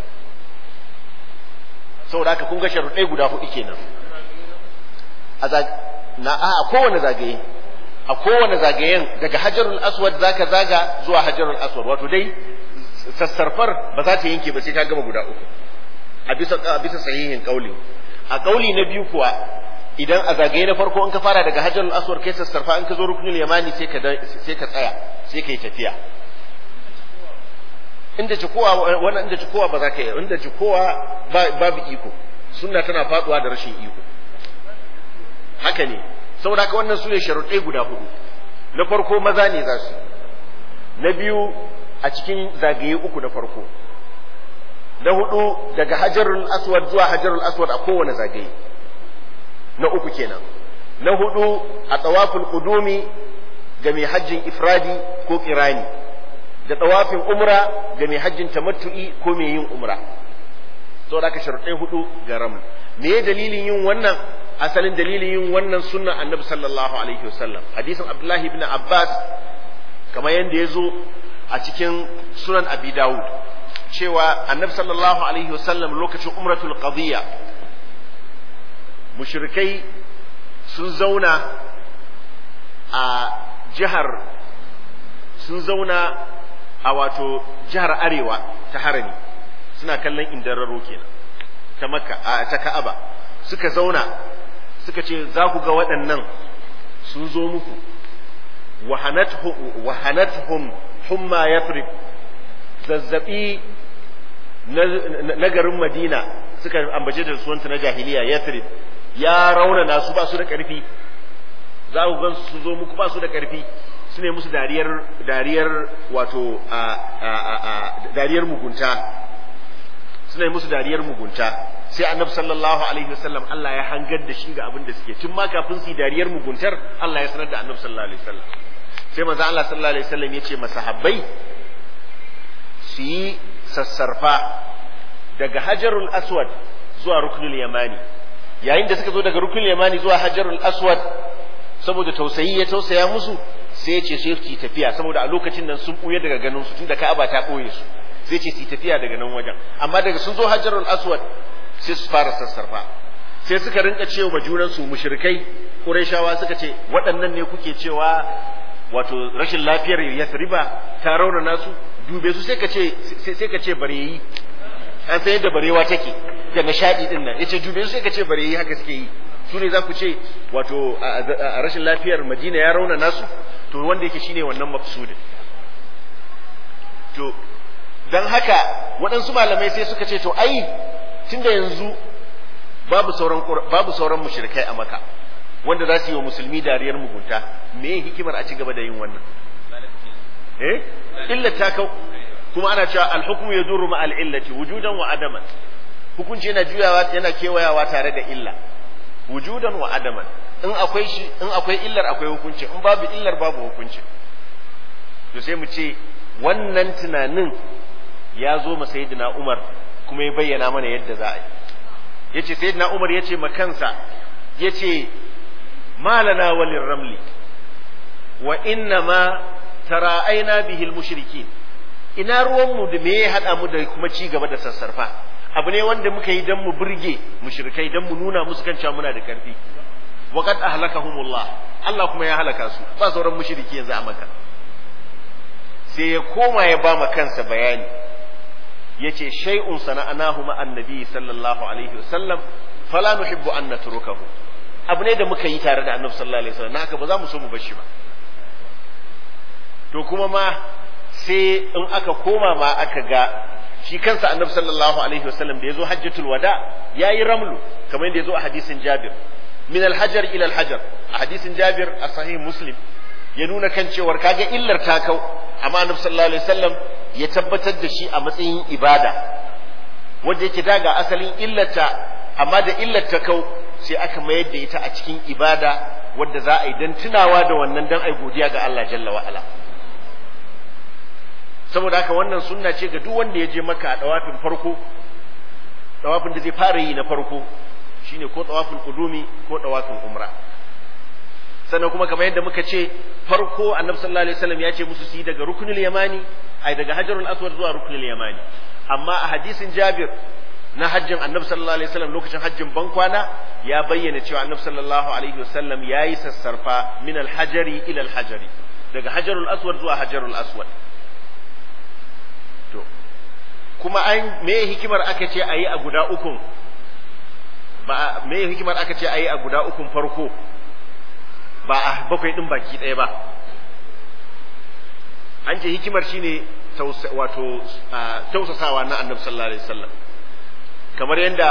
Speaker 1: saboda haka kun ga sharuɗai guda hudu kenan a na a kowane zagaye a kowane zagayen daga hajarul aswad zaka zaga zuwa hajarul aswad wato dai sassarfar ba za ta yanke ba sai ka gama guda uku a bisa a bisa sahihin kauli a kauli na biyu kuwa idan a zagaye na farko in ka fara daga hajarul aswad kai sassarfa in ka zo ruknul yamani sai ka sai ka tsaya sai ka yi tafiya inda cikowa wannan inda cikowa ba za ka yi inda cikowa babu iko sunna tana faduwa da rashin iko haka ne saboda haka wannan su ne sharuɗai guda hudu na farko maza ne za su na biyu a cikin zagaye uku na farko na hudu daga hajarul aswad zuwa hajarul aswad a kowane zagaye na uku kenan na hudu a tsawafin kudumi ga mai hajjin ifradi ko kirani da tsawafin umra ga mai hajjin tamattu'i ko mai yin umra saboda haka sharuɗai hudu ga ramu me ya dalilin yin wannan asalin dalilin yin wannan sunnan annabi sallallahu alaihi wasallam hadisin abdullahi ibn abbas kamar yadda ya zo a cikin sunan abi dawud cewa annabi sallallahu alaihi wasallam lokacin umratul qadiyya mushrikai sun zauna a jihar sun zauna a wato jihar arewa ta harami suna kallon indararo kenan ta makka a ta ka'aba suka zauna suka ce za ku ga waɗannan sun zo muku wahanathum humma yathrib zazzabi na garin madina suka ambace da suwanta na jahiliya yathrib ya raunana su ba su da ƙarfi za ku gan su zo muku ba su da ƙarfi su ne musu dariyar dariyar wato a dariyar mugunta su ne musu dariyar mugunta sai annabi sallallahu alaihi wasallam Allah ya hangar da shi ga abin da suke tun ma kafin su yi dariyar muguntar Allah ya sanar da annabi sallallahu alaihi wasallam sai manzo Allah sallallahu alaihi wasallam ya ce masahabbai su yi sassarfa daga hajarul aswad zuwa ruknul yamani yayin da suka zo daga ruknul yamani zuwa hajarul aswad saboda tausayi ya tausaya musu sai ya ce sai su tafiya saboda a lokacin nan sun buye daga ganin su tunda Ka'aba ta boye su sai ce su tafiya daga nan wajen amma daga sun zo hajarul aswad sai su fara sassarfa sai suka rinka cewa ma junan su mushrikai qurayshawa suka ce waɗannan ne kuke cewa wato rashin lafiyar yasriba ta rauna nasu dube su sai ka ce sai ka ce bareyi an san yadda barewa take da nishadi din nan yace dube su sai ka ce bareyi haka suke yi su ne za ku ce wato a rashin lafiyar madina ya rauna nasu to wanda yake shine wannan maqsudin to dan haka waɗansu malamai sai suka ce to ai tunda yanzu babu sauran babu sauran mushrikai a maka wanda za su yi wa musulmi dariyar mugunta me hikimar a ci gaba da yin wannan eh illa ta kau kuma ana cewa al-hukmu yaduru ma al-illati wujudan wa adaman hukunci yana juyawa yana kewayawa tare da illa wujudan wa adaman in akwai shi in akwai illar akwai hukunci in babu illar babu hukunci to sai mu ce wannan tunanin ya zo ma sayyidina Umar kuma ya bayyana mana yadda za a yi yace sayyidina Umar yace ma kansa yace malana walin ramli wa inna ma tara'aina bihi al-mushrikin ina ruwanmu da me ya hada mu da kuma ci gaba da sassarfa abu ne wanda muka yi dan mu burge mushrikai dan mu nuna musu kan cewa muna da karfi wa qad ahlakahumullah Allah kuma ya halaka su ba sauran mushriki yanzu a maka sai ya koma ya ba ma kansa bayani yace shay'un sana'anahu ma annabi sallallahu alaihi wasallam fala nuhibbu an natrukahu abu ne da muka yi tare da annabi sallallahu alaihi wasallam haka ba za mu so mu bar shi ba to kuma ma sai in aka koma ma aka ga shi kansa annabi sallallahu alaihi wasallam da yazo hajjatul wada yayi ramlu kamar yadda yazo a hadisin Jabir min al-hajar ila al-hajar a hadisin Jabir a sahih Muslim ya nuna kan cewar kaga illar ta kau amma annabi sallallahu alaihi wasallam ya tabbatar da shi a matsayin ibada wanda yake daga asalin illarta amma da illar ta kau sai aka mayar da ita a cikin ibada wadda za a yi don tunawa da wannan don a godiya ga Allah jalla wa'ala saboda haka wannan sunna ce ga duk wanda ya je maka a dawafin farko dawafin da zai fara yi na farko shine ko dawafin qudumi ko dawafin umra sannan kuma kamar yadda muka ce farko annabi sallallahu alaihi wasallam ya ce musu su yi daga rukunul yamani ai daga hajarul aswad zuwa rukunul yamani amma a hadisin jabir na hajjin annabi sallallahu alaihi wasallam lokacin hajjin bankwana ya bayyana cewa annabi sallallahu alaihi wasallam yayi sassarfa min alhajari ila alhajari daga hajarul aswad zuwa hajarul aswad to kuma an me hikimar aka ce ayi a guda ukun ba me hikimar aka ce ayi a guda ukun farko ba a bakwai din baki ɗaya ba an ce hikimar shine wato tausasawa na annabi sallallahu alaihi wasallam kamar yadda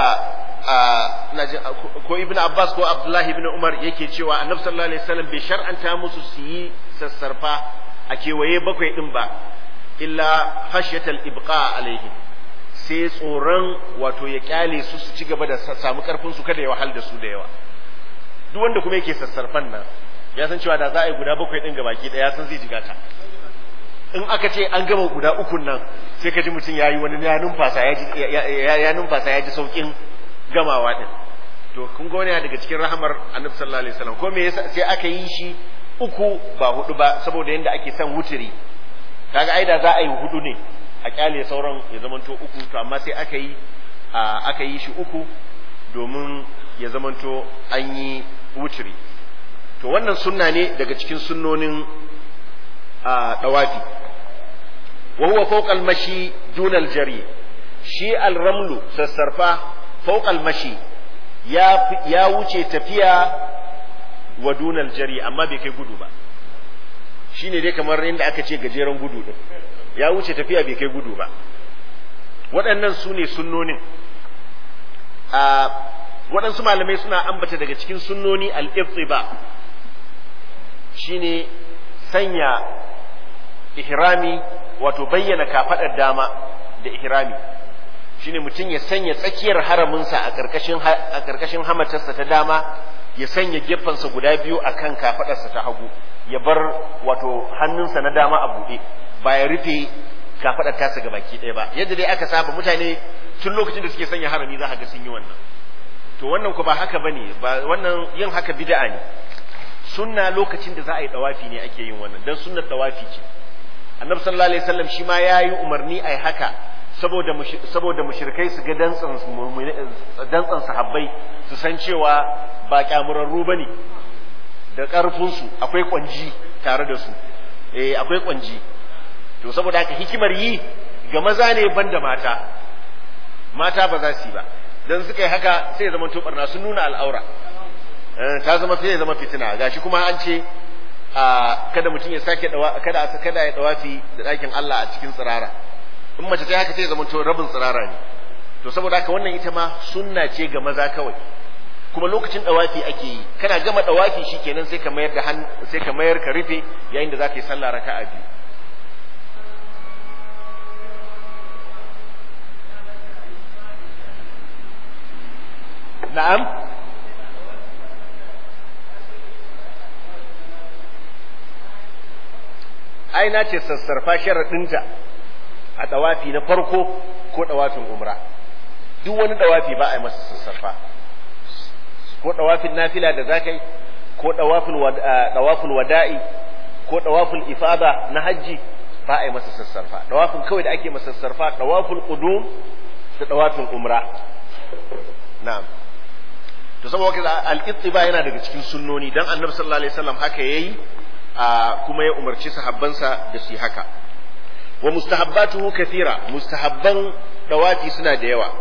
Speaker 1: ko ibn abbas ko abdullahi ibn umar yake cewa annabi sallallahu alaihi wasallam bai shar'anta musu su yi sassarfa a kewaye bakwai din ba illa khashyatal ibqa alaihim sai tsoron wato ya kyale su su ci gaba da samu karfin su kada ya wahal da su da yawa duk wanda kuma yake sassarfan nan ya san cewa da za a yi guda bakwai din gabaki daya san zai jiga ta in aka ce an gama guda ukun nan sai ka ji mutum ya yi wani ya numfasa ya ji ya numfasa ya ji saukin gamawa din to kun ga wani daga cikin rahamar annabi sallallahu alaihi wasallam ko me yasa sai aka yi shi uku ba hudu ba saboda yanda ake son wuturi kaga ai da za a yi hudu ne a kyale sauran ya zamanto uku to amma sai aka yi aka yi shi uku domin ya zamanto an yi wuturi to wannan sunna ne daga cikin sunnonin dawafi wa huwa fawqa al-mashi duna al-jari shi al-ramlu sassarfa fawqa al-mashi ya ya wuce tafiya wa duna al-jari amma bai kai gudu ba shine dai kamar inda aka ce gajeren gudu din ya wuce tafiya bai kai gudu ba waɗannan su ne sunnonin a waɗansu malamai suna ambata daga cikin sunnoni al-ibtiba shine sanya ihrami wato bayyana kafadar dama da ihrami shine mutum ya sanya tsakiyar haraminsa a karkashin a karkashin hamatarsa ta dama ya sanya gefensa guda biyu akan kafadarsa ta hagu ya bar wato hannunsa na dama a buɗe ba ya rufe kafadar tasa ga baki ɗaya ba yadda dai aka saba mutane tun lokacin da suke sanya harami za ka ga sun yi wannan to wannan ko ba haka bane ba wannan yin haka bid'a ne sunna lokacin da za a yi dawafi ne ake yin wannan dan sunnar dawafi ce annabi sallallahu alaihi wasallam shi ma yayi umarni ai haka saboda saboda mushrikai su ga dantsan dantsan sahabbai su san cewa ba kyamurarru bane da karfin su akwai kwanji tare da su eh akwai kwanji to saboda haka hikimar yi ga maza ne banda mata mata ba za su yi ba dan suka yi haka sai ya zama to barna sun nuna al'aura ta zama sai ya zama fitina gashi kuma an ce kada mutum ya sake dawa kada kada ya dawafi da ɗakin Allah a cikin tsirara in mace ta haka sai ya zama to rabin tsirara ne to saboda haka wannan ita ma sunna ce ga maza kawai kuma lokacin dawafi ake yi kana gama dawafi shikenan sai ka mayar da sai ka mayar ka rufe yayin da zaka yi sallah raka'a biyu na'am ai na ce sassarfa sharaɗinta a ɗawafi na farko ko ɗawafin umra duk wani ɗawafi ba a yi masa sassarfa ko ɗawafin nafila da za ka yi ko ɗawafin wada'i ko ɗawafin ifada na hajji ba a yi masa sassarfa ɗawafin kawai da ake masa sassarfa ɗawafin ƙudum da ɗawafin umra na'am to saboda haka al-ittiba yana daga cikin sunnoni dan annabi sallallahu alaihi wasallam haka yayi kuma ya umarci sahabbansa da su yi haka wa mustahabbatuhu kathira mustahabban dawafi suna da yawa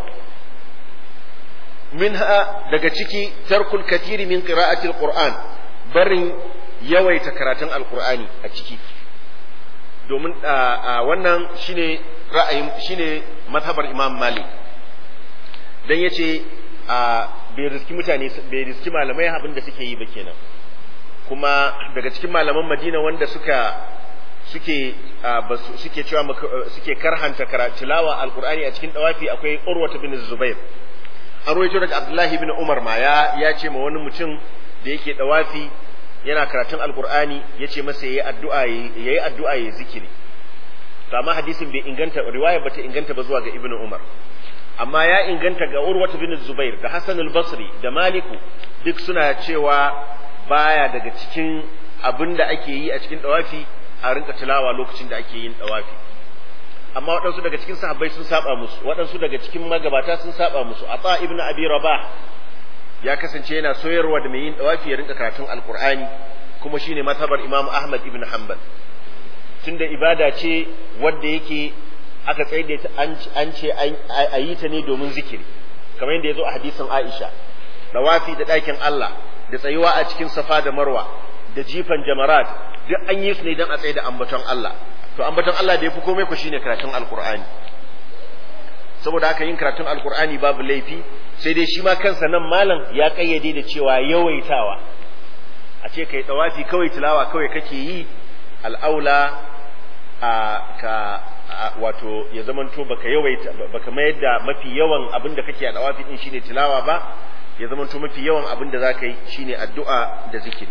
Speaker 1: minha daga ciki tarkul kathiri min qira'ati alquran barin yawaita karatun alqur'ani a ciki domin wannan shine ra'ayin shine mazhabar imam malik dan yace bai riski mutane bai riski malamai abin da suke yi ba kenan kuma daga cikin malaman Madina wanda suka suke suke cewa suke karhanta tilawa alqur'ani a cikin dawafi akwai Urwa bin Zubair an rawaito daga Abdullah bin Umar ma ya ya ce ma wani mutum da yake dawafi yana karatun alqur'ani yace masa yayi addu'a yayi addu'a yayi zikiri to amma hadisin bai inganta riwaya bata inganta ba zuwa ga Ibn Umar amma ya inganta ga Urwa bin Zubair da Hassan al-Basri da Maliku duk suna cewa baya daga cikin abin da ake yi a cikin dawafi a rinka tilawa lokacin da ake yin dawafi amma waɗansu daga cikin sahabbai sun saba musu waɗansu daga cikin magabata sun saba musu ata ibnu abi rabah ya kasance yana soyarwa da mai yin dawafi ya rinka karatun alqur'ani kuma shine mazhabar imam ahmad ibn hanbal tunda ibada ce wadda yake aka tsaye da an ce a yi ta ne domin zikiri kamar yadda ya zo a hadisin aisha dawafi da ɗakin allah da tsayuwa a cikin safa da marwa da jifan jamarat duk an yi su ne don a tsaye da ambaton allah to ambaton allah da ya fi komai ku shine karatun alkur'ani saboda haka yin karatun alkur'ani babu laifi sai dai shi ma kansa nan malam ya kayyade da cewa yawaitawa a ce kai dawafi kawai tilawa kawai kake yi al'aula a ka wato ya zamanto baka yawaita baka mayar da mafi yawan abin da kake a dawafi din shine tilawa ba ya zamanto mafi yawan abin da zaka yi shine addu'a da zikiri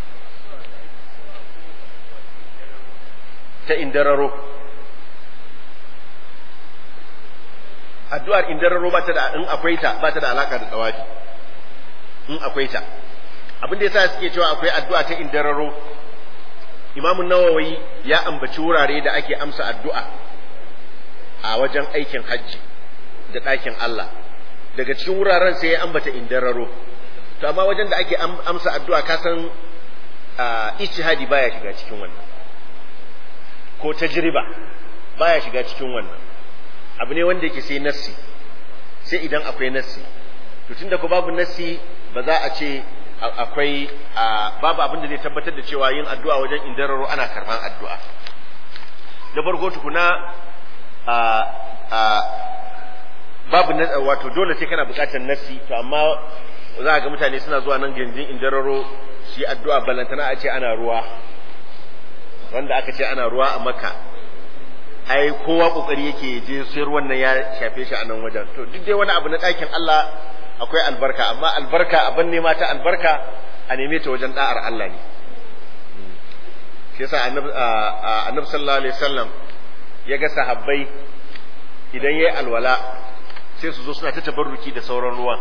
Speaker 1: ta indararo addu'ar indararo ba ta da in akwai ta ba ta da alaka da dawafi in akwai ta abin da yasa suke cewa akwai addu'a ta indararo Imam Nawawi ya ambaci wurare da ake amsa addu'a a wajen aikin hajji da ɗakin Allah daga cikin wuraren sai ya ambata indararo to amma wajen da ake amsa addu'a ka san ijtihadi baya shiga cikin wannan ko tajriba baya shiga cikin wannan abu ne wanda yake sai nassi sai idan akwai nassi to tunda ko babu nassi ba za a ce akwai babu abin da zai tabbatar da cewa yin addu'a wajen indararo ana karban addu'a da farko tukuna babu wato dole sai kana bukatar nassi to amma za ga mutane suna zuwa nan gindin indararo su yi addu'a balantana a ce ana ruwa wanda aka ce ana ruwa a maka ai kowa kokari yake je sayar wannan ya shafe shi a nan wajen to duk dai wani abu na ɗakin Allah akwai albarka amma albarka abin nema ta albarka a neme ta wajen da'ar Allah ne shi yasa annabi sallallahu alaihi wasallam ya ga sahabbai idan yayi alwala sai su zo suna ta tabarruki da sauran ruwan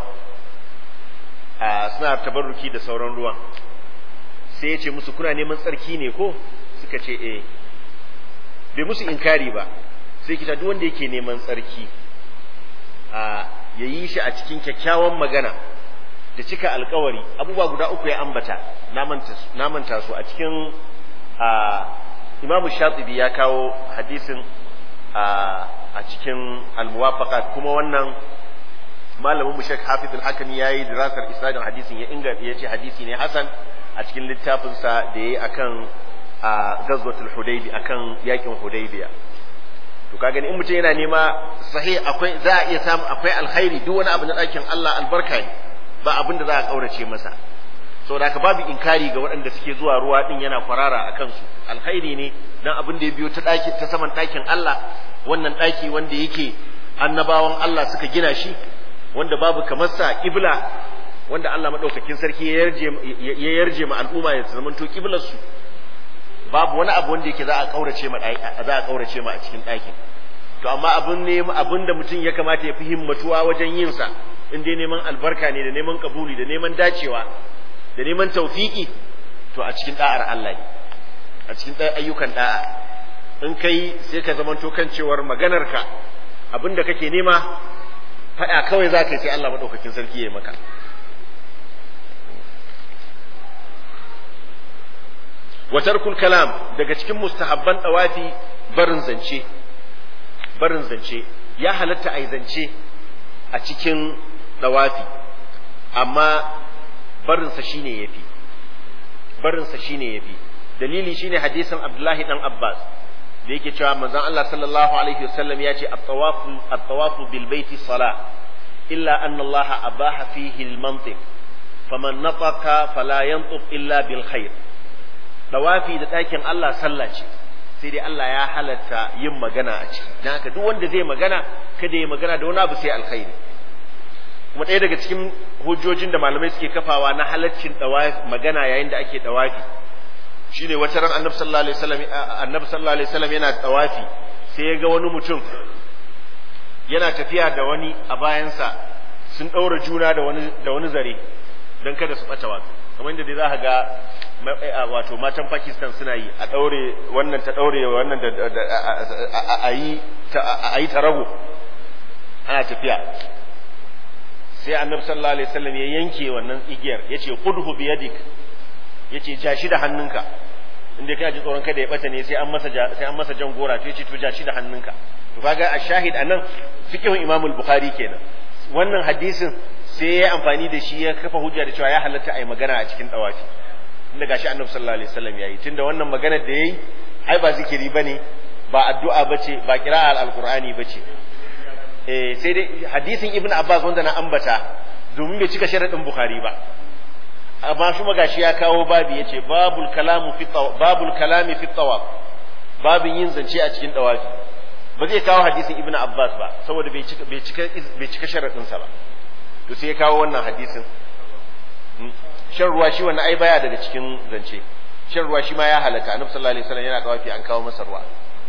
Speaker 1: suna tabarruki da sauran ruwan sai ya ce musu kuna neman tsarki ne ko suka ce eh bai musu inkari ba sai kita duk wanda yake neman tsarki a ya yi shi a cikin kyakkyawan magana da cika alkawari abubuwa guda uku ya ambata na manta su a cikin imamu shatibi ya kawo hadisin a cikin almuwafaqat kuma wannan malamin mushek hafiz al-hakami yayi dirasar isnadin hadisin ya inganta yace hadisi ne hasan a cikin littafinsa da yayi akan a gazwatul hudaybi akan yakin hudaybiya to kaga in mutum yana nema sahih akwai za a iya samu akwai alkhairi duk wani abu na ɗakin Allah albarka ne ba abin da za a kaurace masa saboda haka babu inkari ga waɗanda suke zuwa ruwa din yana kwarara a kansu alkhairi ne dan abin da ya biyo ta ɗaki ta saman ɗakin Allah wannan ɗaki wanda yake annabawan Allah suka gina shi wanda babu kamar sa kibla wanda Allah madaukakin sarki ya yarje ya yarje ma al'umma ya zamanto kiblar su babu wani abu wanda yake za a kaurace ma za a kaurace ma a cikin ɗakin to amma abun ne abun da mutum ya kamata ya fi himmatuwa wajen yin sa in dai neman albarka ne da neman kabuli da neman dacewa da neman tawfiki to a cikin da'ar Allah ne a cikin ayyukan da'a in kai sai ka zamanto kan cewar maganarka abin da kake nema faɗa kawai za ka yi sai Allah maɗaukakin sarki ya yi maka wa tarkul kalam daga cikin mustahabban dawafi barin zance barin zance ya halatta a zance a cikin dawafi amma barinsa shine yafi barinsa shine yafi dalili shine hadisin Abdullahi dan Abbas da yake cewa manzon Allah sallallahu alaihi wasallam ya ce at-tawafu at-tawafu bil baiti salah illa anna Allah abaha fihi al-mantiq faman nataqa fala yantiq illa bil khair dawafi da ɗakin Allah sallah ce sai dai Allah ya halatta yin magana a ciki dan haka duk wanda zai magana kada ya magana da wani abu sai alkhairi kuma ɗaya daga cikin hujjojin da malamai suke kafawa na halaccin dawafi magana yayin da ake dawafi shine wata ran annabi sallallahu alaihi wasallam annabi sallallahu alaihi wasallam yana dawafi sai ya ga wani mutum yana tafiya da wani a bayansa sun ɗaura juna da wani da wani zare don kada su ɓata wato kamar yadda dai za ka ga wato matan Pakistan suna yi a daure wannan ta daure wannan da a yi a yi tarago ana tafiya sai annabi sallallahu alaihi wasallam ya yanke wannan igiyar yace qudhu bi yadik yace ja shi da hannunka inda kana ji tsoron kada ya bata ne sai an masa sai an masa jan gora to yace to ja shi da hannunka to kaga a shahid anan fiqhun Imam al-Bukhari kenan wannan hadisin sai ya amfani da shi ya kafa hujja da cewa ya halatta ai magana a cikin dawafi inda gashi annabi sallallahu alaihi wasallam yayi tunda wannan magana da yayi ai ba zikiri bane ba addu'a bace ba qira'al alqur'ani bace eh sai dai hadisin ibn abbas wanda na ambata domin bai cika sharadin bukhari ba amma shi magashi ya kawo babi yace babul kalamu fi babul kalami fi tawaf babin yin zance a cikin dawafi ba zai kawo hadisin ibn abbas ba saboda bai cika bai cika bai cika sharadin sa ba to sai ya kawo wannan hadisin shan ruwa shi wannan ai baya daga cikin zance shan ruwa shi ma ya halatta annabi sallallahu alaihi wasallam yana dawafi an kawo masa ruwa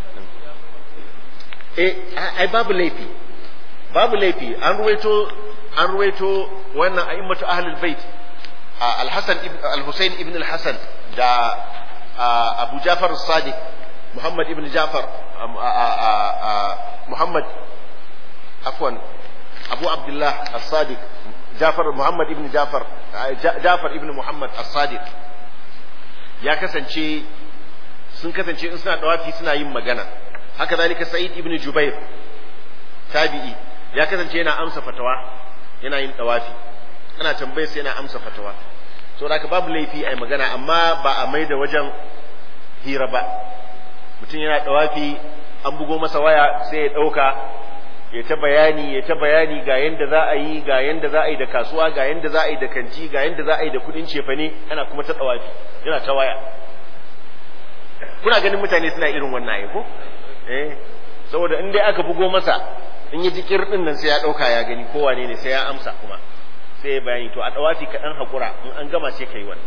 Speaker 1: eh ai babu laifi babu laifi an ruwaito an ruwaito wannan a'immatu ahlul bait al-hasan ibn al-husayn ibn al-hasan da abu jafar as-sadiq muhammad ibn jafar muhammad afwan abu abdullah as-sadiq jafar muhammad ibn jafar jafar ibn muhammad as-sadiq ya kasance sun kasance in suna dawafi suna yin magana haka zalika sa'id ibn jubair tabi'i ya kasance yana amsa fatawa yana yin dawafi ana tambayar sai yana amsa fatawa so da babu laifi ai magana amma ba a mai da wajen hira ba mutum yana dawafi an bugo masa waya sai ya dauka ya ta bayani ya ta bayani ga yanda za a yi ga yanda za a yi da kasuwa ga yanda za a yi da kanti ga yanda za a yi da kudin cefane ana kuma ta dawafi yana ta waya kuna ganin mutane suna irin wannan ai ko eh saboda in dai aka bugo masa in yi jikir din nan sai ya dauka ya gani ko wane ne sai ya amsa kuma sai ya bayani to a dawafi ka dan hakura in an gama sai kai wannan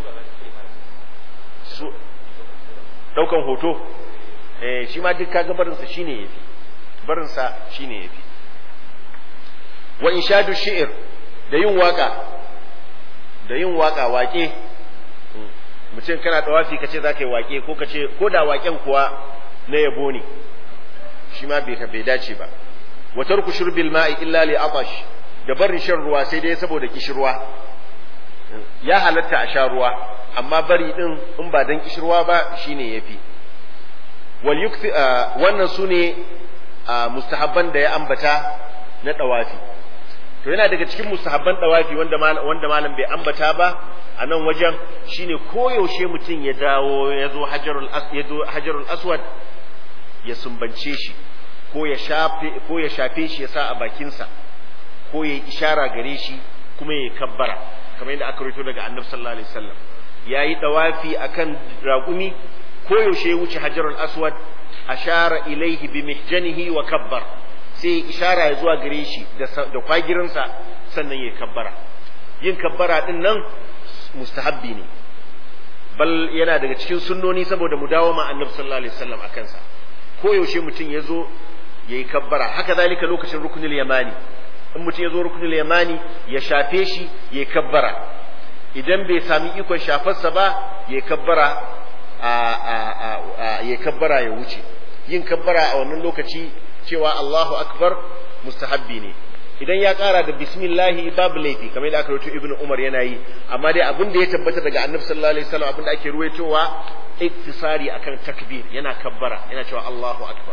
Speaker 1: su daukan hoto eh shi ma duk kaga barin sa shine yafi barin sa shine yafi wa inshadu shi'r da yin waka da yin waka wake mutum kana dawafi kace zaka yi wake ko kace ko da waken kuwa na yabo ne shi ma bai bai dace ba wa tarku shurbil ma'i illa li atash da barin shan ruwa sai dai saboda kishirwa ya halatta a sha ruwa amma bari din in ba dan kishirwa ba shine yafi wal yukthi wannan sune mustahabban da ya ambata na dawafi to yana daga cikin mustahabban dawafi wanda wanda malam bai ambata ba a nan wajen shine koyaushe mutum ya dawo ya zo hajarul ya zo hajarul aswad ya sumbance shi ko ya shafe ko ya shafe shi ya sa a bakinsa ko ya ishara gare shi kuma ya kabbara kamar yadda aka rito daga annabi sallallahu alaihi wasallam yayi dawafi akan raƙumi ko yaushe ya wuce hajarul aswad ashara ilaihi bi mihjanihi wa kabbar sai ishara ya zuwa gare shi da kwagirinsa sannan ya kabbara yin kabbara din nan mustahabbi ne bal yana daga cikin sunnoni saboda mu dawo ma annabi sallallahu alaihi wasallam akan sa ko yaushe mutum ya zo yayi kabbara haka zalika lokacin rukunul yamani in mutum ya zo rukunul yamani ya shafe shi yayi kabbara idan bai sami ikon shafarsa ba yayi kabbara a a a yayi kabbara ya wuce yin kabbara a wannan lokaci cewa Allahu akbar mustahabbi ne idan ya kara da bismillahi babu laifi kamar da aka rawaito ibnu umar yana yi amma dai abin da ya tabbata daga annabi sallallahu alaihi wasallam abin da ake ruwaitowa iktisari akan takbir yana kabbara yana cewa Allahu akbar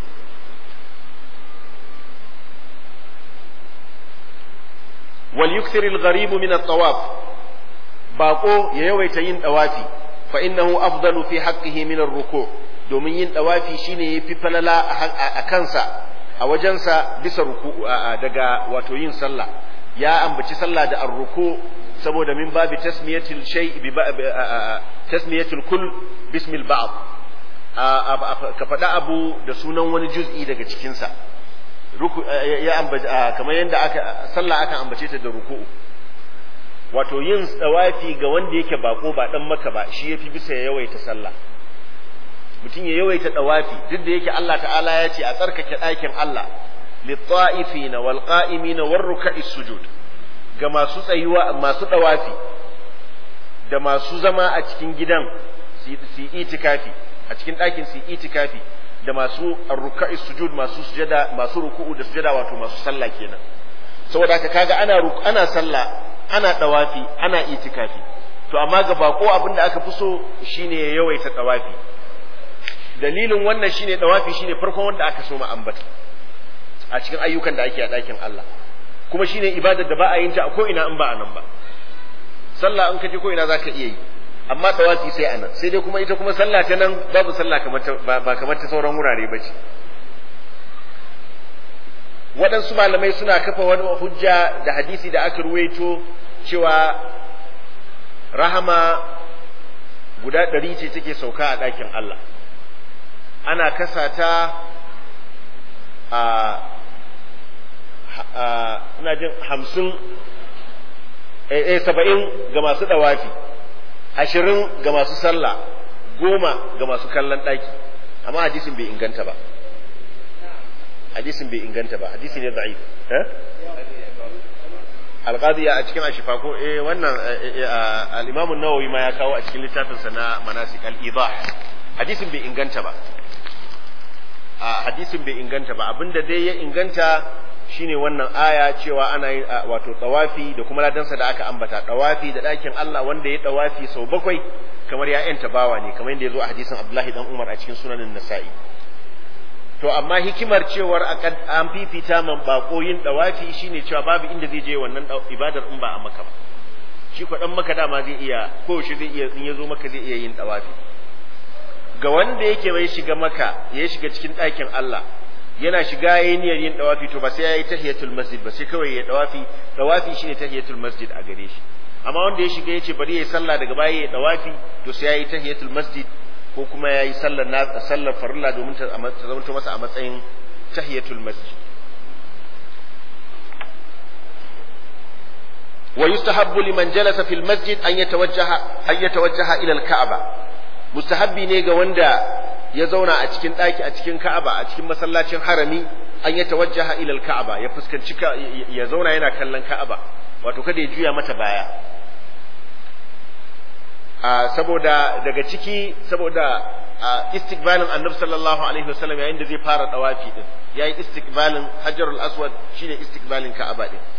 Speaker 1: wal yukthir al gharib min at tawaf bako ya yawaita yin dawafi fa innahu afdalu fi haqqihi min ar ruku domin yin dawafi shine yafi falala a kansa a wajensa bisa ruku daga wato yin sallah ya ambaci sallah da arruku saboda min babi tasmiyatul shay bi tasmiyatul kull bismil ba'd ka faɗa abu da sunan wani juz'i daga cikin sa ruku ya ambaci kamar yadda aka sallah aka ambace ta da ruku'u wato yin tsawafi ga wanda yake bako ba dan maka ba shi yafi bisa ya yawaita sallah mutum ya yawaita dawafi duk da yake Allah ta'ala ya ce a tsarkake ɗakin Allah lit-ta'ifina wal qa'imina war ruk'i sujud ga masu tsayuwa masu dawafi da masu zama a cikin gidan su yi itikafi a cikin ɗakin su yi itikafi da masu arruka'i sujud masu sujada masu ruku'u da sujada wato masu sallah kenan saboda haka kaga ana ana sallah ana dawafi ana itikafi to amma ga bako abin da aka fi so shine ya yawaita dawafi dalilin wannan shine dawafi shine farkon wanda aka so ma ambata a cikin ayyukan da ake a ɗakin Allah kuma shine ibadar da ba a yin ta a ko ina in ba a nan ba sallah in ka je ko ina zaka iya yi amma tawafi sai anan sai dai kuma ita kuma sallah ta nan babu sallah kamar ta ba kamar ta sauran wurare ba ce waɗansu malamai suna kafa wani hujja da hadisi da aka ruwaito cewa rahama guda ɗari ce take sauka a ɗakin Allah ana kasa ta a ina jin hamsin eh saba'in ga masu ɗawafi ashirin ga masu sallah goma ga masu kallon ɗaki amma hadisin bai inganta ba hadisin bai inganta ba hadisi ne da'if eh alqadiya a cikin ashifa ko eh wannan al-imam an-nawawi ma ya kawo a cikin littafinsa na manasik al-idah hadisin bai inganta ba a hadisin bai inganta ba abinda dai ya inganta shine wannan aya cewa ana yin wato tawafi da kuma ladansa da aka ambata tawafi da ɗakin Allah wanda ya tawafi sau bakwai kamar ya yanta bawa ne kamar yadda ya zo a hadisin Abdullahi dan Umar a cikin sunanin Nasa'i to amma hikimar cewar an fifita man bako yin tawafi shine cewa babu inda zai je wannan ibadar in ba a maka ba shi ko dan maka dama zai iya ko shi zai iya in ya zo maka zai iya yin tawafi ga wanda yake bai shiga maka ya shiga cikin ɗakin Allah yana shiga yayin niyyar yin dawafi to ba sai yayi tahiyatul masjid ba sai kawai ya dawafi dawafi shine tahiyatul masjid a gare shi amma wanda ya shiga yace bari yayi sallah daga baya ya dawafi to sai yayi tahiyatul masjid ko kuma yayi sallar na sallar farilla domin ta zama masa a matsayin tahiyatul masjid ويستحب لمن جلس في المسجد أن يتوجه أن يتوجه إلى الكعبة mustahabbi ne ga wanda ya zauna a cikin ɗaki a cikin Ka'aba a cikin masallacin harami an ya tawajjaha ila Ka'aba ya fuskanci ya zauna yana kallon Ka'aba wato kada ya juya mata baya a saboda daga ciki saboda a istiqbalin Annabi sallallahu alaihi wasallam yayin da zai fara dawafi din yayi istiqbalin Hajarul Aswad shine istiqbalin Ka'aba din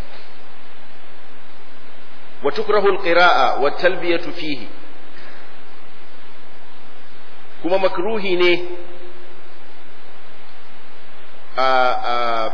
Speaker 1: wa tukrahu al-qira'a wa talbiyatu fihi kuma makruhi ne a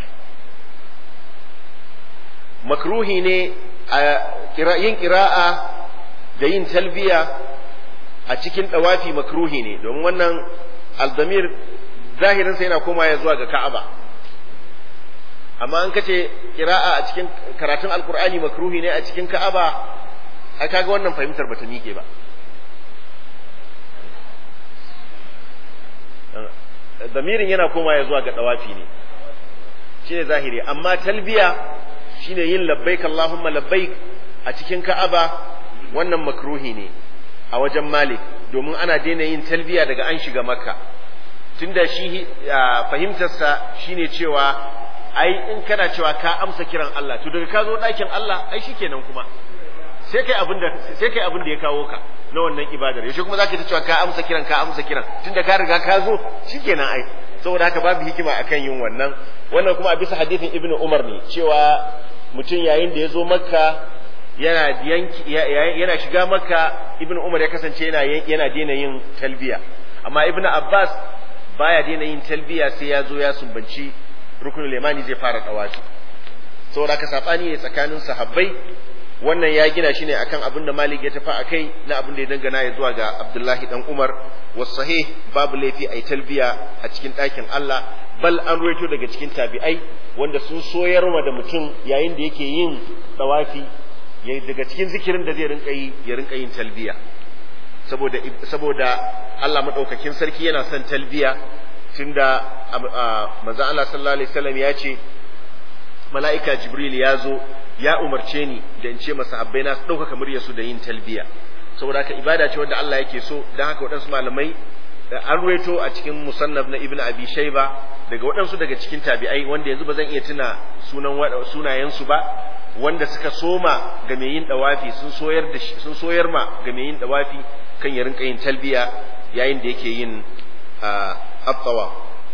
Speaker 1: makruhi ne a yin ƙira'a da yin talbiya a cikin ɗawafi makruhi ne domin wannan aldamir zahirinsa yana koma ya zuwa ga ka'aba amma an kace ƙira'a a cikin karatun alkur'ani makruhi ne a cikin ka'aba a kaga wannan fahimtar bata miƙe ba damirin yana koma ya zuwa ga dawafi ne shine zahiri amma talbiya shine yin labbaik Allahumma labbaik a cikin Ka'aba wannan makruhi ne a wajen Malik domin ana daina yin talbiya daga an shiga Makka tunda shi fahimtarsa shine cewa ai in kana cewa ka amsa kiran Allah to daga ka zo ɗakin Allah ai shikenan kuma sai kai abin da sai kai abin da ya kawo ka na wannan ibadar yaushe kuma zaka ta cewa ka amsa kiran ka amsa kiran tunda ka riga ka zo shikenan ai saboda haka babu hikima akan yin wannan wannan kuma a bisa hadithin ibnu umar ne cewa mutum yayin da ya zo makka yana yanki yana shiga makka ibnu umar ya kasance yana yana daina yin talbiya amma ibnu abbas baya daina yin talbiya sai ya zo ya sumbanci rukunul limani zai fara tawafi saboda haka sabani ne tsakanin sahabbai wannan ya gina shi ne akan abin da Malik ya tafi a kai na abin da ya dangana ya zuwa ga Abdullahi dan Umar sahih babu laifi a yi talbiya a cikin ɗakin Allah bal an ruwaito daga cikin tabi'ai wanda sun soyar da mutum yayin da yake yin tsawafi daga cikin zikirin da zai rinka yi ya rinka yin talbiya saboda saboda Allah madaukakin sarki yana son talbiya tunda manzon Allah sallallahu alaihi wasallam ya ce mala'ika Jibril ya zo ya umarce ni da in ce masahabbai na su ɗaukaka muryarsu da yin talbiya saboda haka ibada ce wanda Allah yake so don haka waɗansu malamai an ruwaito a cikin musannaf na ibn abi shayba daga waɗansu daga cikin tabi'ai wanda yanzu ba zan iya tuna sunan sunayensu ba wanda suka soma ga mai yin dawafi sun soyar da sun soyar ma ga mai yin dawafi kan ya rinka yin talbiya yayin da yake yin at-tawaf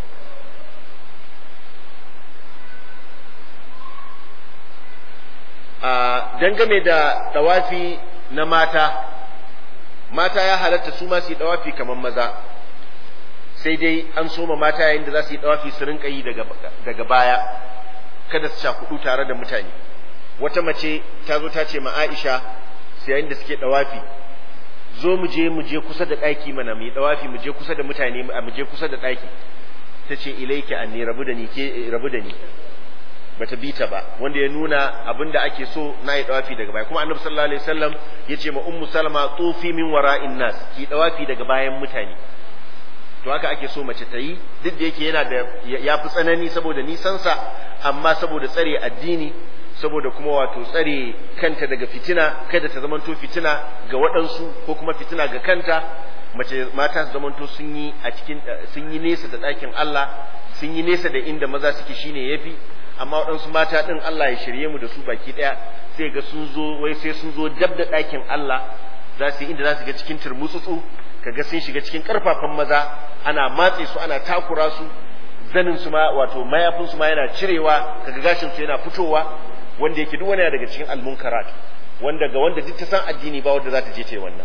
Speaker 1: dangane da dawafi na mata mata ya halatta su ma su yi dawafi kamar maza sai dai an soma mata yayin da za su yi dawafi su rinka yi daga baya kada su sha kudu tare da mutane wata mace ta zo ta ce ma Aisha sai yayin da suke dawafi zo mu je mu je kusa da ɗaki mana mu yi dawafi mu je kusa da mutane mu je kusa da ɗaki ta ce ilaiki anni rabu da ni ke rabu da ni bata bi ta ba wanda ya nuna abin da ake so na yi dawafi daga baya kuma annabi sallallahu alaihi wasallam ya ce ma ummu salama tufi min wara'in nas ki dawafi daga bayan mutane to haka ake so mace ta yi duk da yake yana da ya fi tsanani saboda nisansa amma saboda tsare addini saboda kuma wato tsare kanta daga fitina kada ta zamanto fitina ga waɗansu ko kuma fitina ga kanta mace mata su zamanto sun yi a cikin sun yi nesa da ɗakin Allah sun yi nesa da inda maza suke shine yafi amma waɗansu mata ɗin Allah ya shirye mu da su baki ɗaya sai ga sun zo wai sai sun zo dab da ɗakin Allah za su yi inda za su ga cikin turmutsutsu kaga sun shiga cikin ƙarfafan maza ana matse su ana takura su zanin su ma wato mayafin su ma yana cirewa kaga gashin su yana fitowa wanda yake duk wani daga cikin almunkarat wanda ga wanda duk ta san addini ba wanda za ta je ta yi wannan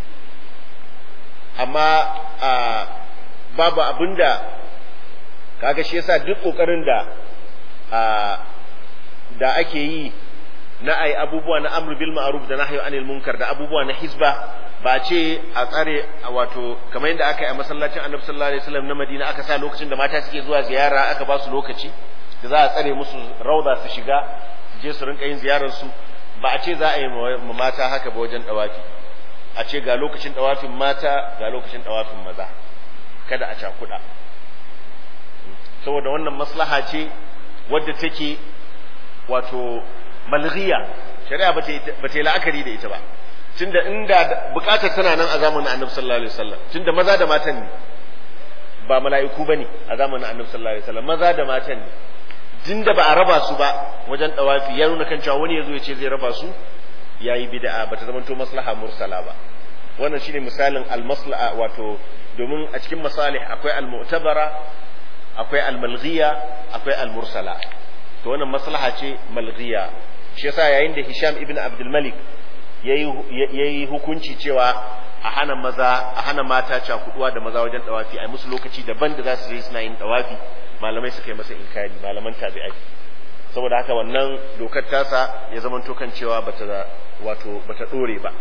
Speaker 1: amma a babu abinda kaga shi yasa duk kokarin da da ake yi na ai abubuwa na amru bil ma'ruf da nahyu anil munkar da abubuwa na hisba ba ce a tsare wato kamar yadda aka yi a masallacin annabi sallallahu alaihi wasallam na Madina aka sa lokacin da mata suke zuwa ziyara aka ba su lokaci da za a tsare musu rauda su shiga je su rinka yin ziyarar su ba a ce za a yi ma mata haka ba wajen dawafi a ce ga lokacin dawafin mata ga lokacin dawafin maza kada a cakuɗa saboda wannan maslaha ce wadda take wato malghiya shari'a ba ta yi la'akari da ita ba tunda inda bukatar tana nan a zamanin annabi sallallahu alaihi wasallam tunda maza da matan ne ba mala'iku bane a zamanin annabi sallallahu alaihi wasallam maza da matan ne tunda ba a raba su ba wajen dawafi ya nuna kan cewa wani yazo ya ce zai raba su yayi bid'a ba ta zamanto maslaha mursala ba wannan shine misalin al-maslaha wato domin a cikin masalih akwai al-mu'tabara akwai al-malghiya akwai al-mursala to wannan maslaha ce malghiya shi yasa yayin da Hisham ibn Abdul Malik yayi hukunci cewa a hana maza a hana mata cakuduwa da maza wajen dawafi a musu lokaci daban da za su je suna yin dawafi malamai suka yi masa inkari malaman tabi'ai saboda haka wannan dokar tasa ya zamanto kan cewa bata wato bata dore ba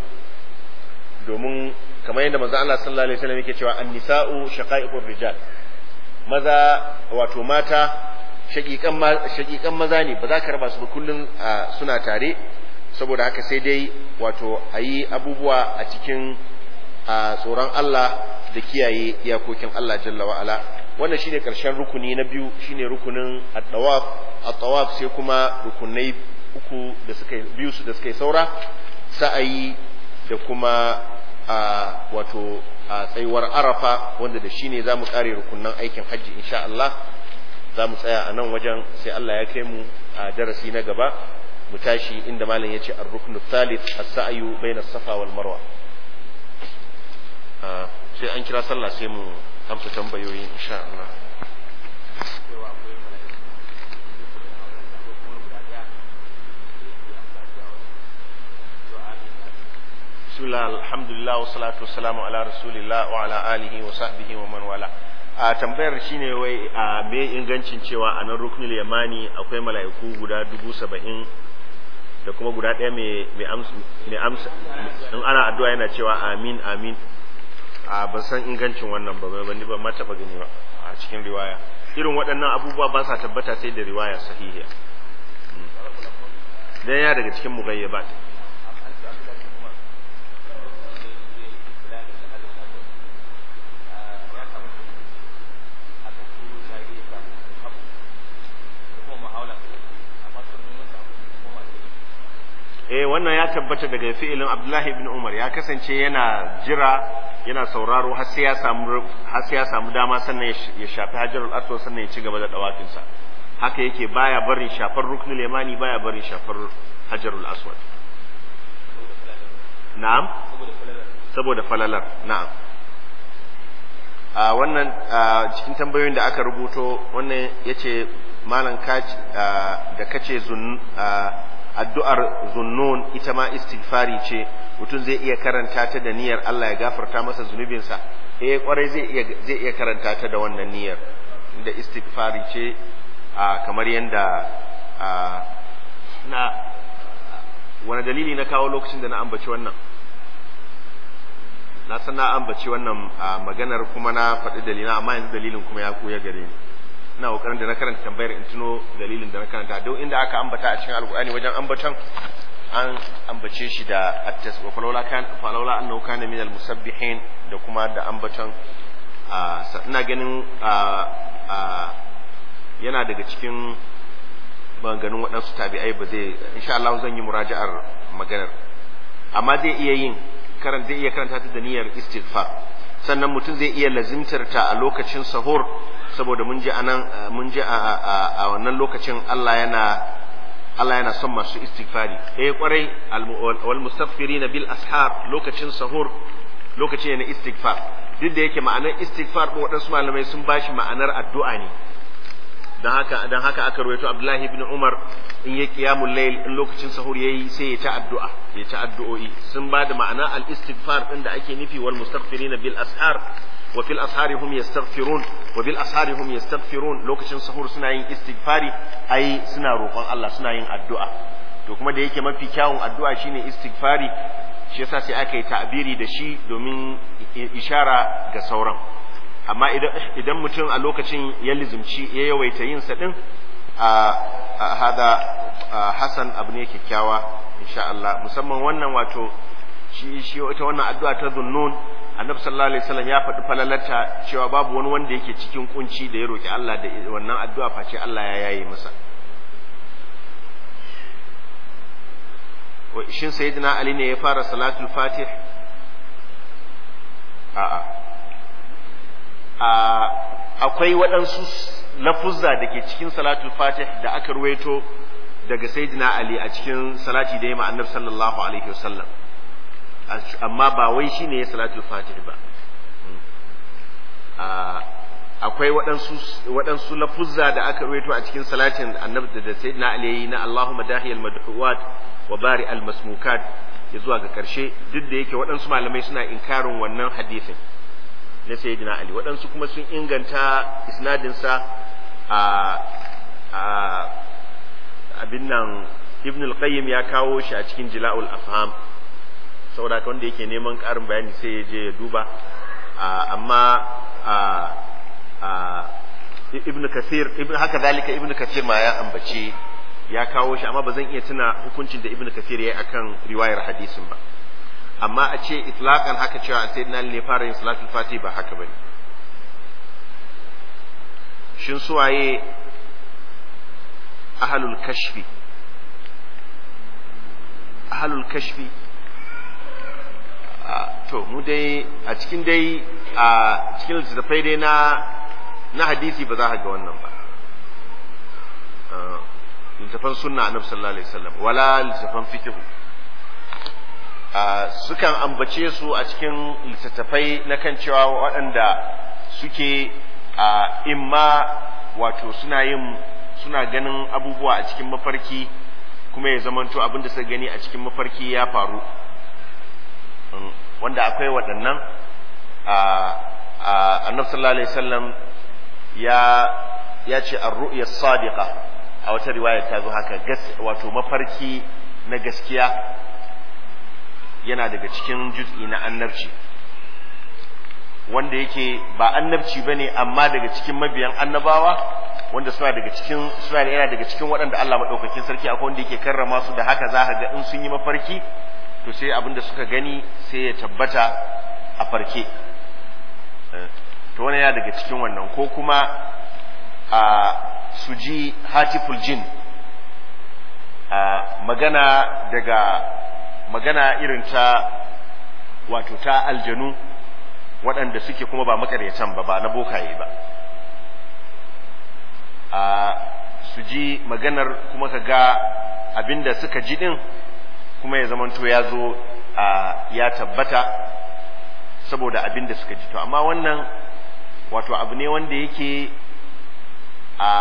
Speaker 1: domin kamar yadda manzo Allah sallallahu alaihi wasallam yake cewa an-nisa'u shaqa'iqur rijal maza wato mata shaƙiƙan maza ne ba za ka raba su ba kullum suna tare saboda haka sai dai wato a yi abubuwa a cikin tsoron Allah da kiyaye iyakokin Allah jalla wa'ala wannan shine ƙarshen rukuni na biyu shine rukunin at-tawaf at-tawaf sai kuma rukunai uku da suka biyu su da suka yi saura sa'ayi da kuma wato tsayuwar arafa wanda da shine zamu kare rukunan aikin hajji insha Allah za mu tsaya a nan wajen sai Allah ya kai mu a darasi na gaba mu tashi inda malam ya ce ar-ruknu thalith as-sa'yu bayna safa wal marwa sai an kira sallah sai mu amsa tambayoyi insha Allah bismillah alhamdulillah wa salatu wassalamu ala rasulillah wa ala alihi wa sahbihi wa man wala a tambayar shine wai a me ingancin cewa a nan ruknul yamani akwai mala'iku guda dubu saba'in da kuma guda ɗaya mai amsa in ana addu'a yana cewa amin amin a ban san ingancin wannan ba ban ba ma taɓa gani ba a cikin riwaya irin waɗannan abubuwa ba sa tabbata sai da riwaya sahihiya dan ya daga cikin mugayyabat eh wannan ya tabbata daga fi'ilin Abdullahi ibn Umar ya kasance yana jira yana sauraro har sai ya samu har sai ya samu dama sannan ya shafi Hajarul Aswad sannan ya ci gaba da dawafin sa haka yake baya barin shafar ruknul yamani baya barin shafar hajarul aswad na'am saboda falalar na'am a wannan cikin tambayoyin da aka rubuto wannan yace malam kaci da kace zun addu'ar zunnun ita ma istighfari ce mutum zai iya karanta ta da niyyar Allah ya gafarta masa zunubinsa eh kwarai zai iya zai iya karanta ta da wannan niyyar da istighfari ce kamar yanda na wani dalili na kawo lokacin da na ambaci wannan na san na ambaci wannan maganar kuma na faɗi dalilin amma yanzu dalilin kuma ya koya gare ni ina kokarin da na karanta tambayar in tuno dalilin da na karanta duk inda aka ambata a cikin alkur'ani wajen ambatan an ambace shi da attas wa falawla kan falawla annahu kana min almusabbihin da kuma da ambatan ina ganin yana daga cikin maganganun waɗansu tabi'ai ba zai insha Allah zan yi muraja'ar maganar amma zai iya yin karan zai iya karanta ta da niyyar istighfar sannan mutum zai iya lazimtar ta a lokacin sahur saboda mun ji anan mun ji a wannan lokacin Allah yana Allah yana son masu istighfari eh kwarai wal mustaghfirina bil ashar lokacin sahur lokaci ne na istighfar duk da yake ma'anar istighfar ko waɗansu malamai sun bashi ma'anar addu'a ne dan haka dan haka aka rawaito Abdullahi ibn Umar in ya qiyamul layl in lokacin sahur yayi sai ya ta addu'a ya ta addu'o'i sun ba da ma'ana al istighfar din da ake nufi wal mustaghfirina bil ashar wa fil ashari hum yastaghfirun wa bil ashari hum yastaghfirun lokacin sahur suna yin istighfari ai suna roƙon Allah suna yin addu'a to kuma da yake mafi kyawun addu'a shine istighfari shi yasa sai aka yi ta'biri da shi domin ishara ga sauran amma idan mutum a lokacin ya lizumci ya yawaita yin sa din a hada hasan abu ne kyakkyawa insha Allah musamman wannan wato shi shi ita wannan addu'a ta zunnun annabi sallallahu alaihi wasallam ya faɗi falalarta cewa babu wani wanda yake cikin kunci da ya roki Allah da wannan addu'a face Allah ya yaye masa shin sayyidina ali ne ya fara salatul fatih a'a akwai waɗansu lafuzza da ke cikin salatul fatih da aka ruwaito daga sayyidina ali a cikin salati da ya ma annabi sallallahu alaihi wasallam amma ba wai shine ya salatul fatih ba akwai waɗansu waɗansu lafuzza da aka ruwaito a cikin salatin annabi da sayyidina ali yayi na Allahumma dahiyal madhuwat wa bari al masmukat ya zuwa ga karshe duk da yake waɗansu malamai suna inkarin wannan hadisin na sayyidina ali waɗansu kuma sun inganta isnadinsa a a abin nan ibn al-qayyim ya kawo shi a cikin jila'ul afham saboda wanda yake neman ƙarin bayani sai ya je ya duba amma ibn kathir ibn haka zalika ibn kathir ma ya ambace ya kawo shi amma ba zan iya tuna hukuncin da ibn kathir ya yi akan riwayar hadisin ba amma a ce itlaqan haka cewa sayyidina ali ne fara yin salatul fati ba haka bane shin suwaye ahlul kashfi ahlul kashfi to mu dai a cikin dai a cikin littattafai dai na na hadisi ba za ka ga wannan ba littattafan sunna annabi sallallahu alaihi wasallam wala littattafan fiqh sukan ambace su a cikin littattafai na kan cewa waɗanda suke a imma wato suna yin suna ganin abubuwa a cikin mafarki kuma ya zamanto abin da suka gani a cikin mafarki ya faru wanda akwai waɗannan annabi sallallahu alaihi wasallam ya ya ce ar-ru'ya sadiqa a wata riwaya ta zo haka wato mafarki na gaskiya yana daga cikin juz'i na annabci wanda yake ba annabci bane amma daga cikin mabiyan annabawa wanda suna daga cikin suna yana daga cikin waɗanda Allah madaukakin sarki akwai wanda yake karrama su da haka za ka ga in sun yi mafarki to sai abin da suka gani sai ya tabbata a farke to wannan yana daga cikin wannan ko kuma a su ji hatiful jin a magana daga magana irin ta wato ta aljanu waɗanda suke kuma ba makaryatan ba ba na bokaye ba a su ji maganar kuma ka ga abinda suka ji din kuma ya zamanto ya zo ya tabbata saboda abinda suka ji to amma wannan wato abu ne wanda yake a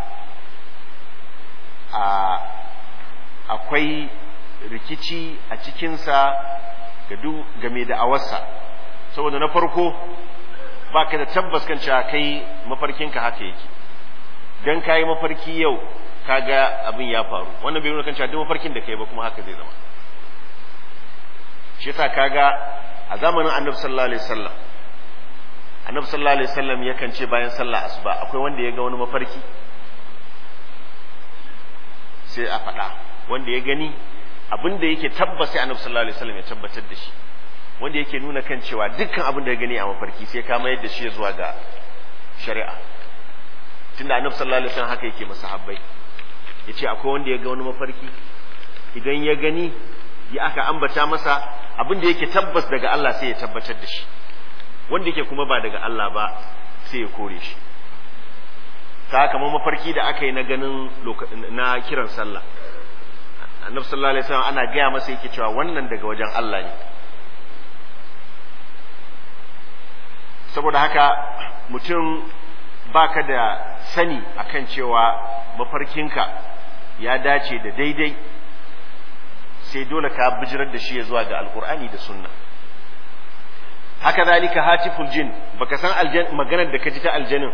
Speaker 1: a akwai rikici a cikinsa ga duk game da awarsa saboda na farko ba ka da tabbas kan cewa kai mafarkinka haka yake dan ka yi mafarki yau kaga abin ya faru wannan bai nuna kan cewa duk mafarkin da kai ba kuma haka zai zama shi yasa kaga a zamanin annabi sallallahu alaihi wasallam annabi sallallahu alaihi wasallam yakan ce bayan sallah asuba akwai wanda ya ga wani mafarki sai a faɗa wanda ya gani abin da yake tabbas sai annabi sallallahu alaihi wasallam ya tabbatar da shi wanda yake nuna kan cewa dukkan abin da ya gani a mafarki sai ka mayar da shi zuwa ga shari'a tunda annabi sallallahu alaihi wasallam haka yake masa habbai yace akwai wanda ya ga wani mafarki idan ya gani ya aka ambata masa abin da yake tabbas daga Allah sai ya tabbatar da shi wanda yake kuma ba daga Allah ba sai ya kore shi ta kamar mafarki da aka yi na ganin na kiran sallah annabi sallallahu alaihi wasallam ana gaya masa yake cewa wannan daga wajen Allah ne saboda haka mutum baka da sani akan cewa mafarkinka ya dace da daidai sai dole ka bijirar da shi ya zuwa ga alkur'ani da sunna haka zalika hatiful jin baka san aljan maganar da ka ji ta aljanin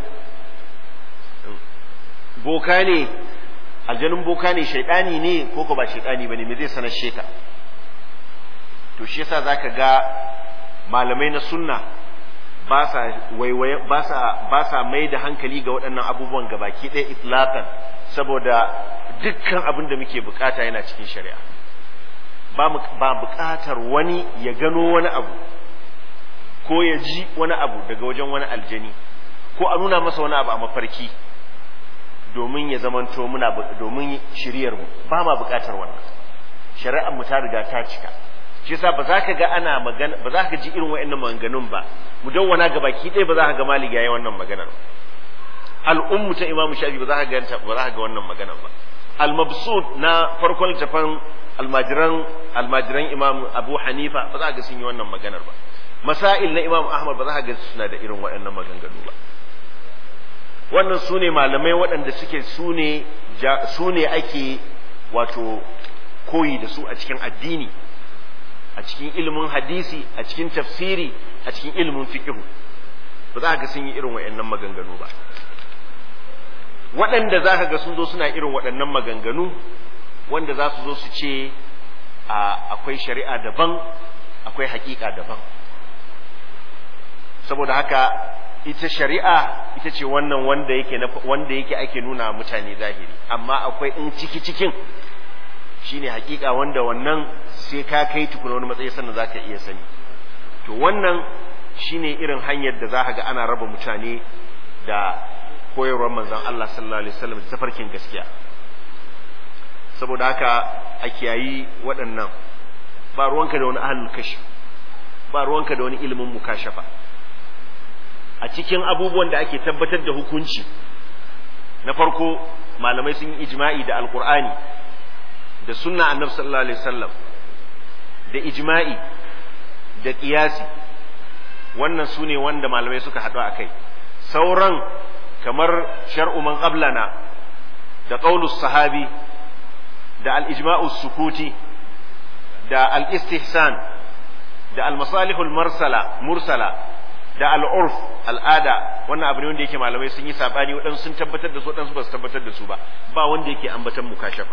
Speaker 1: boka ne aljanin boka ne shaidani ne ko ko ba shaidani bane me zai sanar sheka to shi yasa zaka ga malamai na sunna ba sa waiwaye ba sa ba sa mai da hankali ga waɗannan abubuwan gabaki ɗaya itlaqan saboda dukkan abin da muke bukata yana cikin shari'a ba ba bukatar wani ya gano wani abu ko ya ji wani abu daga wajen wani aljani ko a nuna masa wani abu a mafarki domin ya zamanto muna domin shiryar mu ba ma bukatar wannan shari'ar mu ta riga ta cika shi yasa ba za ka ga ana magana ba za ka ji irin wa'annan maganganun ba mu dawwana ga baki ɗaya ba za ka ga malik yayi wannan maganar al'ummu ta imamu shafi ba za ka ga ba za ka ga wannan maganar ba al-mabsut na farkon littafin almajiran almajiran imam abu hanifa ba za ka ga sun yi wannan maganar ba masail na imam ahmad ba za ka ga suna da irin waɗannan maganganu ba wannan su ne malamai waɗanda suke su ne ake wato koyi da su a cikin addini a cikin ilimin hadisi a cikin tafsiri a cikin ilimin fiqh ba za ka ga sun yi irin waɗannan maganganu ba waɗanda za ka ga sun zo suna irin waɗannan maganganu wanda za su zo su ce akwai shari'a daban akwai haƙiƙa daban saboda haka ita shari'a ita ce wannan wanda yake wanda yake ake nuna mutane zahiri amma akwai in ciki cikin shine hakika wanda wannan sai ka kai tukuna wani matsayi sannan zaka iya sani to wannan shine irin hanyar da za ga ana raba mutane da koyarwar manzon Allah sallallahu alaihi wasallam da tafarkin gaskiya saboda haka a kiyayi waɗannan ba ruwanka da wani ahlul kashi ba ruwanka da wani ilimin mukashafa a cikin abubuwan da ake tabbatar da hukunci na farko malamai sun yi ijma'i da alkur'ani da sunna annabi sallallahu alaihi wasallam da ijma'i da qiyasi wannan su ne wanda malamai suka haɗu a kai sauran kamar shar'u man qablana da qaulus sahabi da al-ijma'u sukuti da al-istihsan da al-masalihul mursala mursala da al'urf al'ada wannan abu ne wanda yake malamai sun yi sabani waɗansu sun tabbatar da su waɗansu ba su tabbatar da su ba ba wanda yake ambatan mukashafa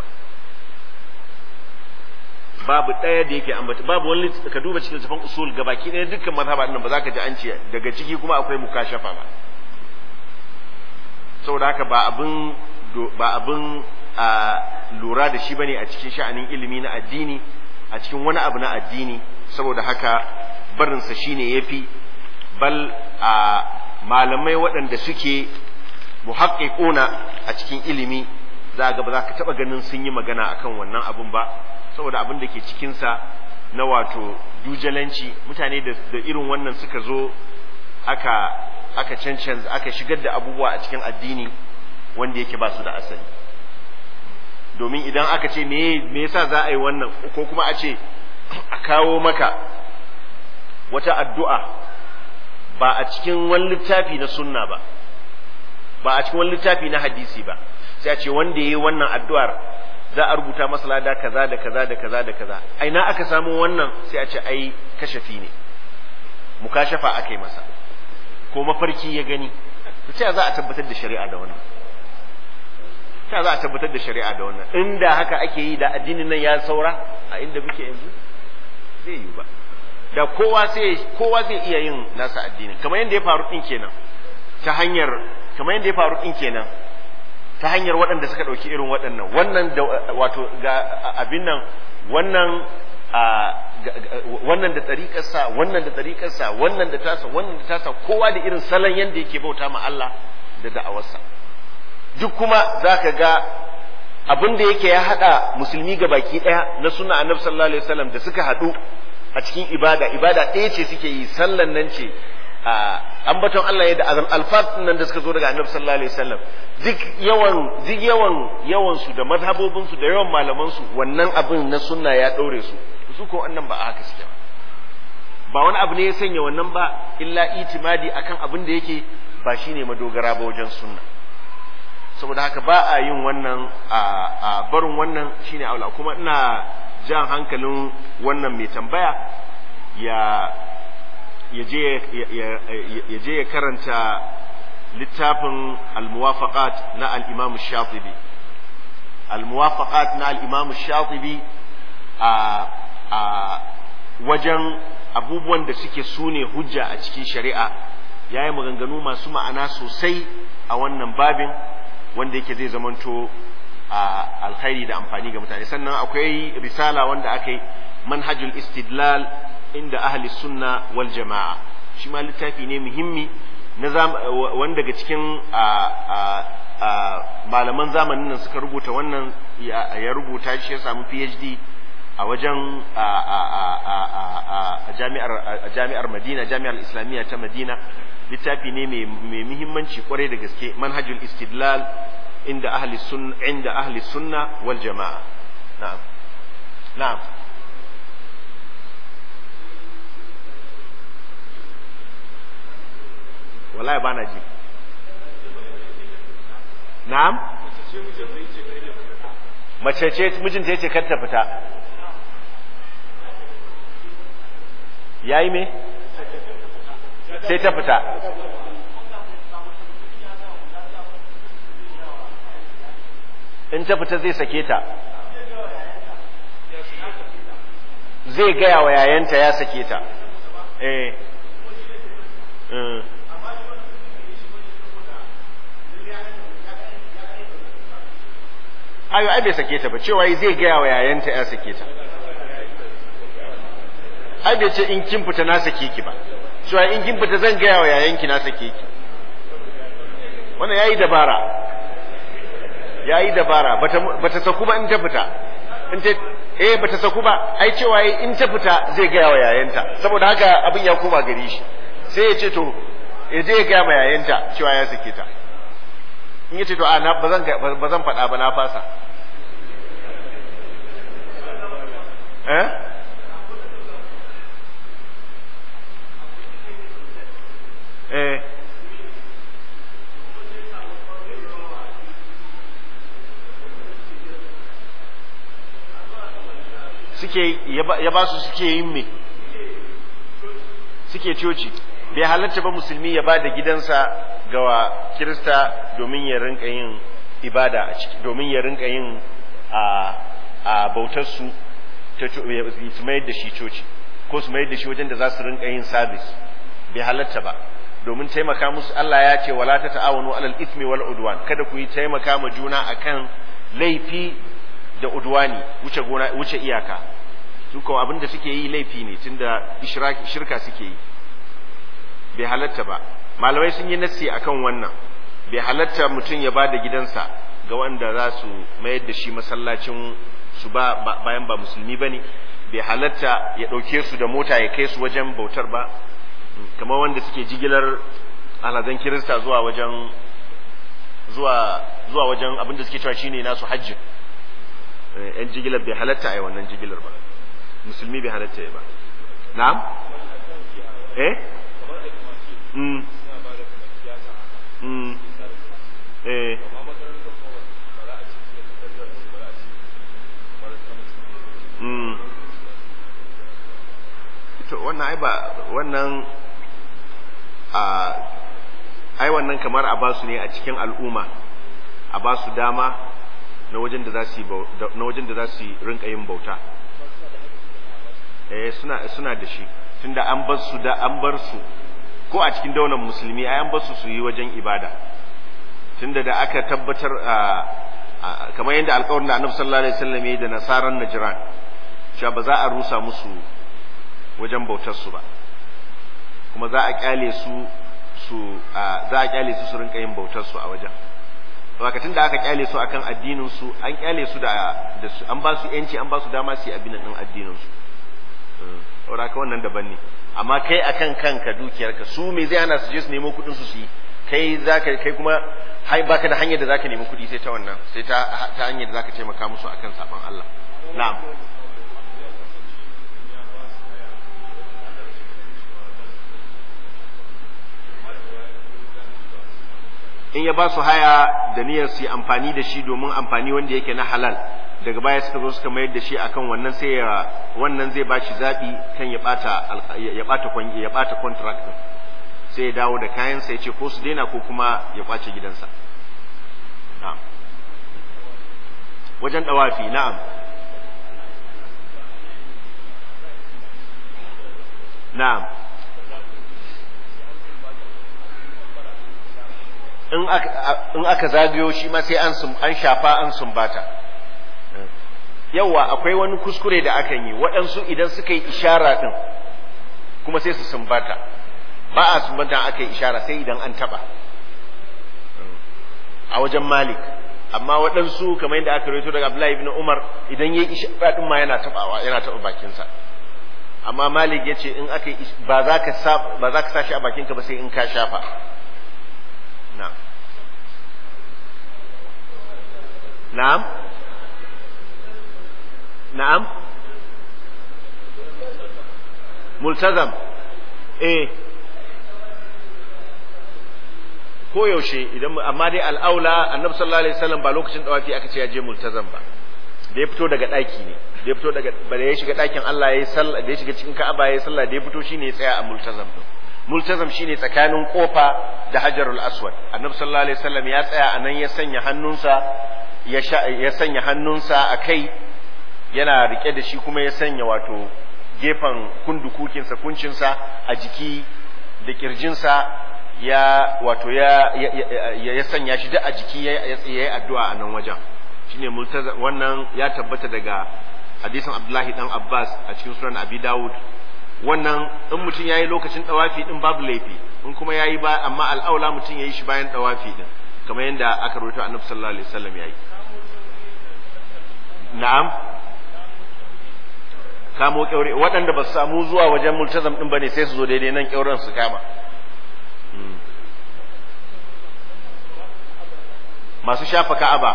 Speaker 1: babu ɗaya da yake ambata babu wani ka duba cikin littafin usul gabaki ɗaya dukkan mazhaba nan ba za ka ji an ce daga ciki kuma akwai mukashafa ba saboda haka ba abin ba abin a lura da shi bane a cikin sha'anin ilimi na addini a cikin wani abu na addini saboda haka barinsa shine yafi bal a malamai waɗanda suke muhaƙiƙuna a cikin ilimi za ga ba za ka taɓa ganin sun yi magana akan wannan abun ba saboda abin da ke cikinsa na wato dujalanci mutane da irin wannan suka zo aka aka cancanza aka shigar da abubuwa a cikin addini wanda yake ba su da asali domin idan aka ce me me yasa za a yi wannan ko kuma a ce a kawo maka wata addu'a ba a cikin wani littafi na sunna ba ba a cikin wani littafi na hadisi ba sai a ce wanda ya yi wannan addu'ar za a rubuta masa lada kaza da kaza da kaza da kaza ai na aka samu wannan sai a ce ai kashafi ne mukashafa aka yi masa ko mafarki ya gani ta za a tabbatar da shari'a da wannan ta za a tabbatar da shari'a da wannan inda haka ake yi da addinin nan ya saura a inda muke yanzu zai yi ba da kowa sai kowa zai iya yin nasa addinin kamar yadda ya faru din kenan ta hanyar kamar yadda ya faru din kenan ta hanyar waɗanda suka ɗauki irin waɗannan wannan da wato ga abin nan wannan wannan da tsariƙarsa wannan da tsariƙarsa wannan da tasa wannan da tasa kowa da irin salon yadda yake bauta ma Allah da da'awarsa duk kuma za ka ga abin da yake ya haɗa musulmi ga baki ɗaya na suna annabi sallallahu alaihi wasallam da suka haɗu a cikin ibada ibada ɗaya ce suke yi sallan nan ce ambaton Allah ya da azam alfat nan da suka zo daga annabi sallallahu alaihi wasallam duk yawan duk yawan yawan su da mazhabobin su da yawan malaman su wannan abin na sunna ya daure su su ko wannan ba haka suke ba wani abu ne ya sanya wannan ba illa itimadi akan abin da yake ba shine madogara ba wajen sunna saboda haka ba a yin wannan a barin wannan shine aula kuma ina jan hankalin wannan mai tambaya ya ya je ya karanta littafin al-muwafaqat na al-imam shatibi al-muwafaqat na al-imam shatibi a a wajen abubuwan da suke sune hujja a cikin shari'a yayi maganganu masu ma'ana sosai a wannan babin wanda yake zai zamanto a alkhairi da amfani ga mutane sannan akwai risala wanda aka yi manhajul istidlal inda ahli sunna wal jama'a shi ma littafi ne muhimmi na wanda daga cikin malaman zamanin nan suka rubuta wannan ya rubuta shi ya samu phd a wajen jami'ar madina jami'ar islamiyya ta madina littafi ne mai muhimmanci kwarai da gaske manhajul istidlal inda ahli sunna inda ahli sunna wal jama'a na'am na'am wallahi ba na ji na'am mace ce mijinta ya ce kar ta fita ya yi me sai ta fita in ta fita zai sake ta zai gaya wa yayanta ya sake ta eh ayo ai bai sake ta ba cewa zai gaya wa yayanta ya sake ta ai bai ce in kin fita na sake ki ba cewa in kin fita zan gaya wa yayanki na sake ki wannan yayi dabara yayi dabara bata bata saku ba in ta fita in ta eh bata saku ba ai cewa in ta fita zai gaya wa yayanta saboda haka abin ya koma gari shi sai ya ce to ya je ya gaya ma yayanta cewa ya sake ta in ya ce to a na ba zan ba zan faɗa ba na fasa eh eh suke ya ba su suke yin me suke coci bai halatta ba musulmi ya ba da gidansa ga kirista domin ya rinka yin ibada a ciki domin ya rinka yin a a bautar su ta su mayar da shi coci ko su mayar da shi wajen da za su rinka yin sabis bai halatta ba domin taimaka musu Allah ya ce wala ta ta'awanu alal ithmi wal udwan kada ku yi taimaka ma juna akan laifi da udwani wuce gona wuce iyaka su ko abin da suke yi laifi ne tunda shirka suke yi bai halatta ba malamai sun yi nassi akan wannan bai halatta mutum ya bada gidansa ga wanda za su mayar da shi masallacin su ba bayan ba musulmi bane bai halatta ya ɗauke su da mota ya kai su wajen bautar ba kamar wanda suke jigilar alhazan kirista zuwa wajen zuwa zuwa wajen abin da suke cewa shine nasu hajji yan jigilar bai halatta a yi wannan jigilar ba musulmi bai halatta ya ba na'am eh mm mm eh mm to wannan ai ba wannan a ai wannan kamar a basu ne a cikin al'umma a basu dama na wajen da za su na wajen da za su rinka yin bauta eh suna suna da shi tunda an bar su da an bar su ko a cikin daular musulmi ai an bar su su yi wajen ibada tunda da aka tabbatar kamar yadda alƙawarin da Annabi sallallahu alaihi wasallam ya da nasaran Najran cewa ba za a rusa musu wajen bautar su ba kuma za a kyale su su za a kyale su su rinka yin bautar su a wajen lokacin da aka kyale su akan addinin su an kyale su da da su an ba su yanci an ba su dama su yi abin din addinin su saboda ka wannan daban ne amma kai akan kanka dukiyarka su me zai hana su je su nemo kuɗin su su yi kai zaka kai kuma hai baka da hanyar da zaka nemi kuɗi sai ta wannan sai ta ta hanyar da zaka taimaka musu akan saban Allah na'am in ya ba su haya da niyyar su yi amfani da shi domin amfani wanda yake na halal daga baya suka zo suka mayar da shi akan wannan sai ya wannan zai ba shi zabi kan ya bata ya bata ya bata contract din sai ya dawo da kayan sai ya ce ko su daina ko kuma ya kwace gidansa na'am wajen dawafi na'am na'am in aka zagayo shi ma sai an shafa an sumbata yawa akwai wani kuskure da akan yi waɗansu idan suka yi ishara ɗin kuma sai su sumbata ba a sumbata aka yi ishara sai idan an taɓa a wajen malik amma waɗansu kamar yadda aka rawaito daga Abdullahi ibn Umar idan yayi ishara ɗin ma yana taɓawa yana taɓa bakinsa amma malik ya ce in aka yi ba za ka sa ba za ka sa shi a bakinka ba sai in ka shafa na'am na'am na'am multazam eh ko yaushe idan amma dai al'aula annabi sallallahu alaihi wasallam ba lokacin dawafi aka ce ya je multazam ba da ya fito daga daki ne da ya fito daga ba da ya shiga dakin Allah yayi sallah da ya shiga cikin Ka'aba yayi sallah da ya fito shine ya tsaya a multazam din multazam shine tsakanin kofa da hajarul aswad annabi sallallahu alaihi wasallam ya tsaya a nan ya sanya hannunsa ya ya sanya hannunsa a kai yana rike da shi kuma ya sanya wato gefen kundukukinsa kuncinsa a jiki da kirjinsa ya wato ya ya sanya shi duk a jiki ya yi addu'a a nan wajen shine multazam wannan ya tabbata daga hadisin Abdullahi dan Abbas a cikin sunan Abi Dawud wannan in mutum yayi lokacin dawafi din babu laifi in kuma yayi ba amma al'aula mutum yayi shi bayan dawafi din kamar yadda aka rawaito Annabi sallallahu alaihi wasallam yayi na'am kamo kyaure waɗanda ba su samu zuwa wajen multazam din bane sai su zo daidai nan kyauren su kama masu shafa ka'aba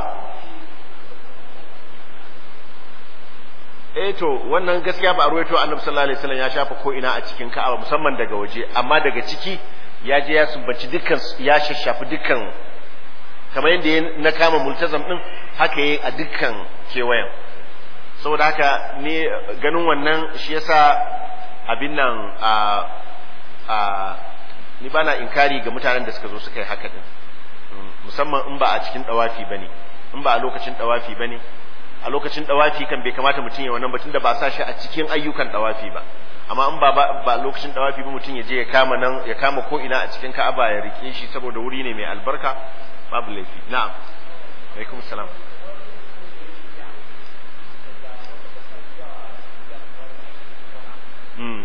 Speaker 1: eh to wannan gaskiya ba a ruwaito annabi sallallahu alaihi wasallam ya shafa ko ina a cikin ka'aba musamman daga waje amma daga ciki ya je ya sumbaci dukkan ya shashafi dukkan kamar yadda na kama multazam din haka yayi a dukkan kewayen saboda haka ne ganin wannan shi yasa abin nan a a ni bana inkari ga mutanen da suka zo suka yi haka din musamman in ba a cikin dawafi bane in ba a lokacin dawafi bane a lokacin dawafi kan bai kamata mutum ya wannan batun da ba sa shi a cikin ayyukan dawafi ba amma in ba ba lokacin dawafi ba mutum ya je ya kama nan ya kama ko ina a cikin Ka'aba ya rike shi saboda wuri ne mai albarka babu laifi na'am alaikum salam mm.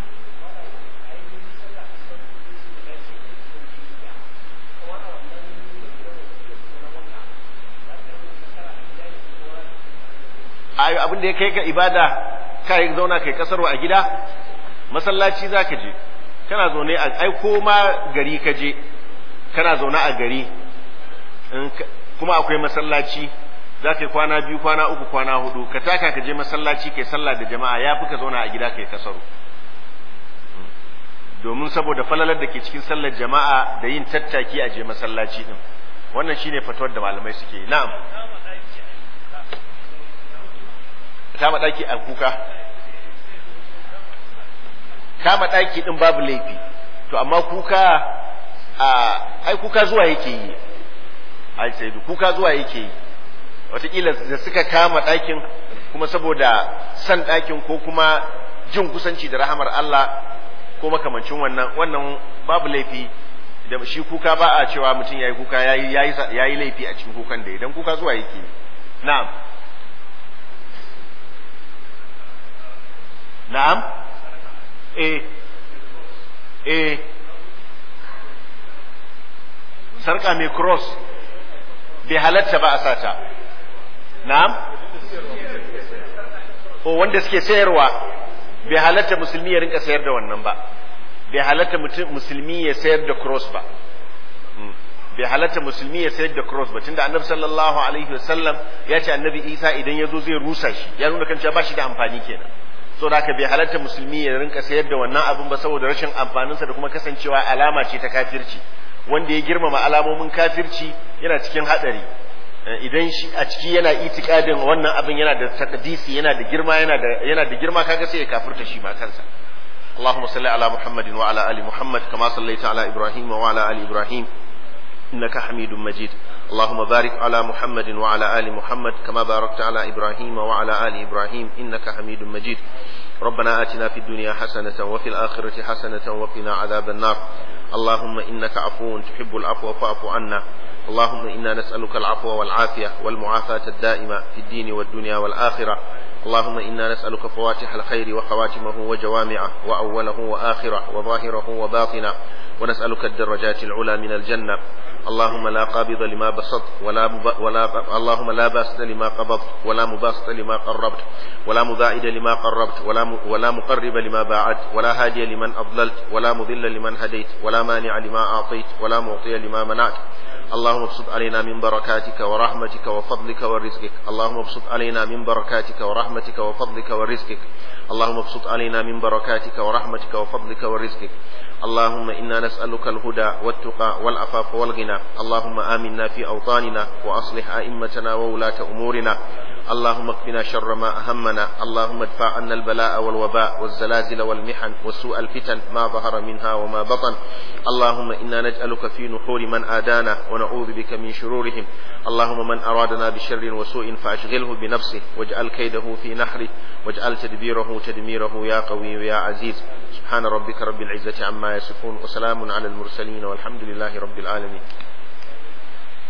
Speaker 1: ayo abin da ya kai ka ibada ka yi zauna kai kasarwa a gida masallaci za ka je kana zaune a ai ko ma gari ka je kana zaune a gari kuma akwai masallaci za ka yi kwana biyu kwana uku kwana hudu ka taka ka je masallaci kai sallah da jama'a ya fi ka zauna a gida kai kasaru domin saboda falalar da ke cikin sallar jama'a da yin tattaki a je masallaci din wannan shine fatuwar da malamai suke yi na'am kama daki a kuka kama daki din babu laifi to amma kuka a ai kuka zuwa yake yi ai sai kuka zuwa yake yi wataƙila da suka kama ɗakin kuma saboda san ɗakin ko kuma jin kusanci da rahamar Allah ko makamancin wannan wannan babu laifi da shi kuka ba a cewa mutum yayi kuka yayi yayi laifi a cikin kukan da idan kuka zuwa yake na'am na'am eh eh sarka mai cross bai halatta ba a sata na'am o wanda suke sayarwa bai halatta musulmi ya rinka sayar da wannan ba bai halatta musulmi ya sayar da cross ba bai halatta musulmi ya sayar da cross ba tunda annabi sallallahu alaihi wasallam ya ce annabi isa idan ya zo zai rusa shi ya nuna kan cewa ba shi da amfani kenan so da haka bai halatta musulmi ya rinka sayar da wannan abin ba saboda rashin amfaninsa da kuma kasancewa alama ce ta kafirci wanda ya girmama alamomin kafirci yana cikin hadari idan shi a ciki yana itikadin wannan abin yana da takdisi yana da girma yana da yana da girma kaga sai ya kafirta shi ma kansa اللهم صل على محمد وعلى ال محمد كما صليت على ابراهيم وعلى ال ابراهيم انك حميد مجيد اللهم بارك على محمد وعلى ال محمد كما باركت على ابراهيم وعلى ال ابراهيم انك حميد مجيد ربنا آتنا في الدنيا حسنة وفي الآخرة حسنة وقنا عذاب النار اللهم إنك عفو تحب العفو فاعف عنا اللهم إنا نسألك العفو والعافية والمعافاة الدائمة في الدين والدنيا والآخرة اللهم إنا نسألك فواتح الخير وخواتمه وجوامعه وأوله وآخره وظاهره وباطنه ونسألك الدرجات العلى من الجنة اللهم لا قابض لما بسطت ولا, مب... ولا اللهم لا باسط لما قبضت ولا مباسط لما قربت ولا مباعد لما قربت ولا م... ولا مقرب لما باعدت ولا هادي لمن أضللت ولا مضل لمن هديت ولا مانع لما أعطيت ولا معطي لما منعت اللهم ابسط علينا من بركاتك ورحمتك وفضلك ورزقك اللهم ابسط علينا من بركاتك ورحمتك وفضلك ورزقك اللهم ابسط علينا من بركاتك ورحمتك وفضلك ورزقك اللهم إنا نسألك الهدى والتقى والعفاف والغنى اللهم آمنا في أوطاننا وأصلح أئمتنا وولاة أمورنا اللهم اكفنا شر ما أهمنا اللهم ادفع عنا البلاء والوباء والزلازل والمحن وسوء الفتن ما ظهر منها وما بطن اللهم إنا نجعلك في نحور من آدانا ونعوذ بك من شرورهم اللهم من أرادنا بشر وسوء فأشغله بنفسه واجعل كيده في نحره واجعل تدبيره تدميره يا قوي يا عزيز سبحان ربك رب العزة عما يصفون وسلام على المرسلين والحمد لله رب العالمين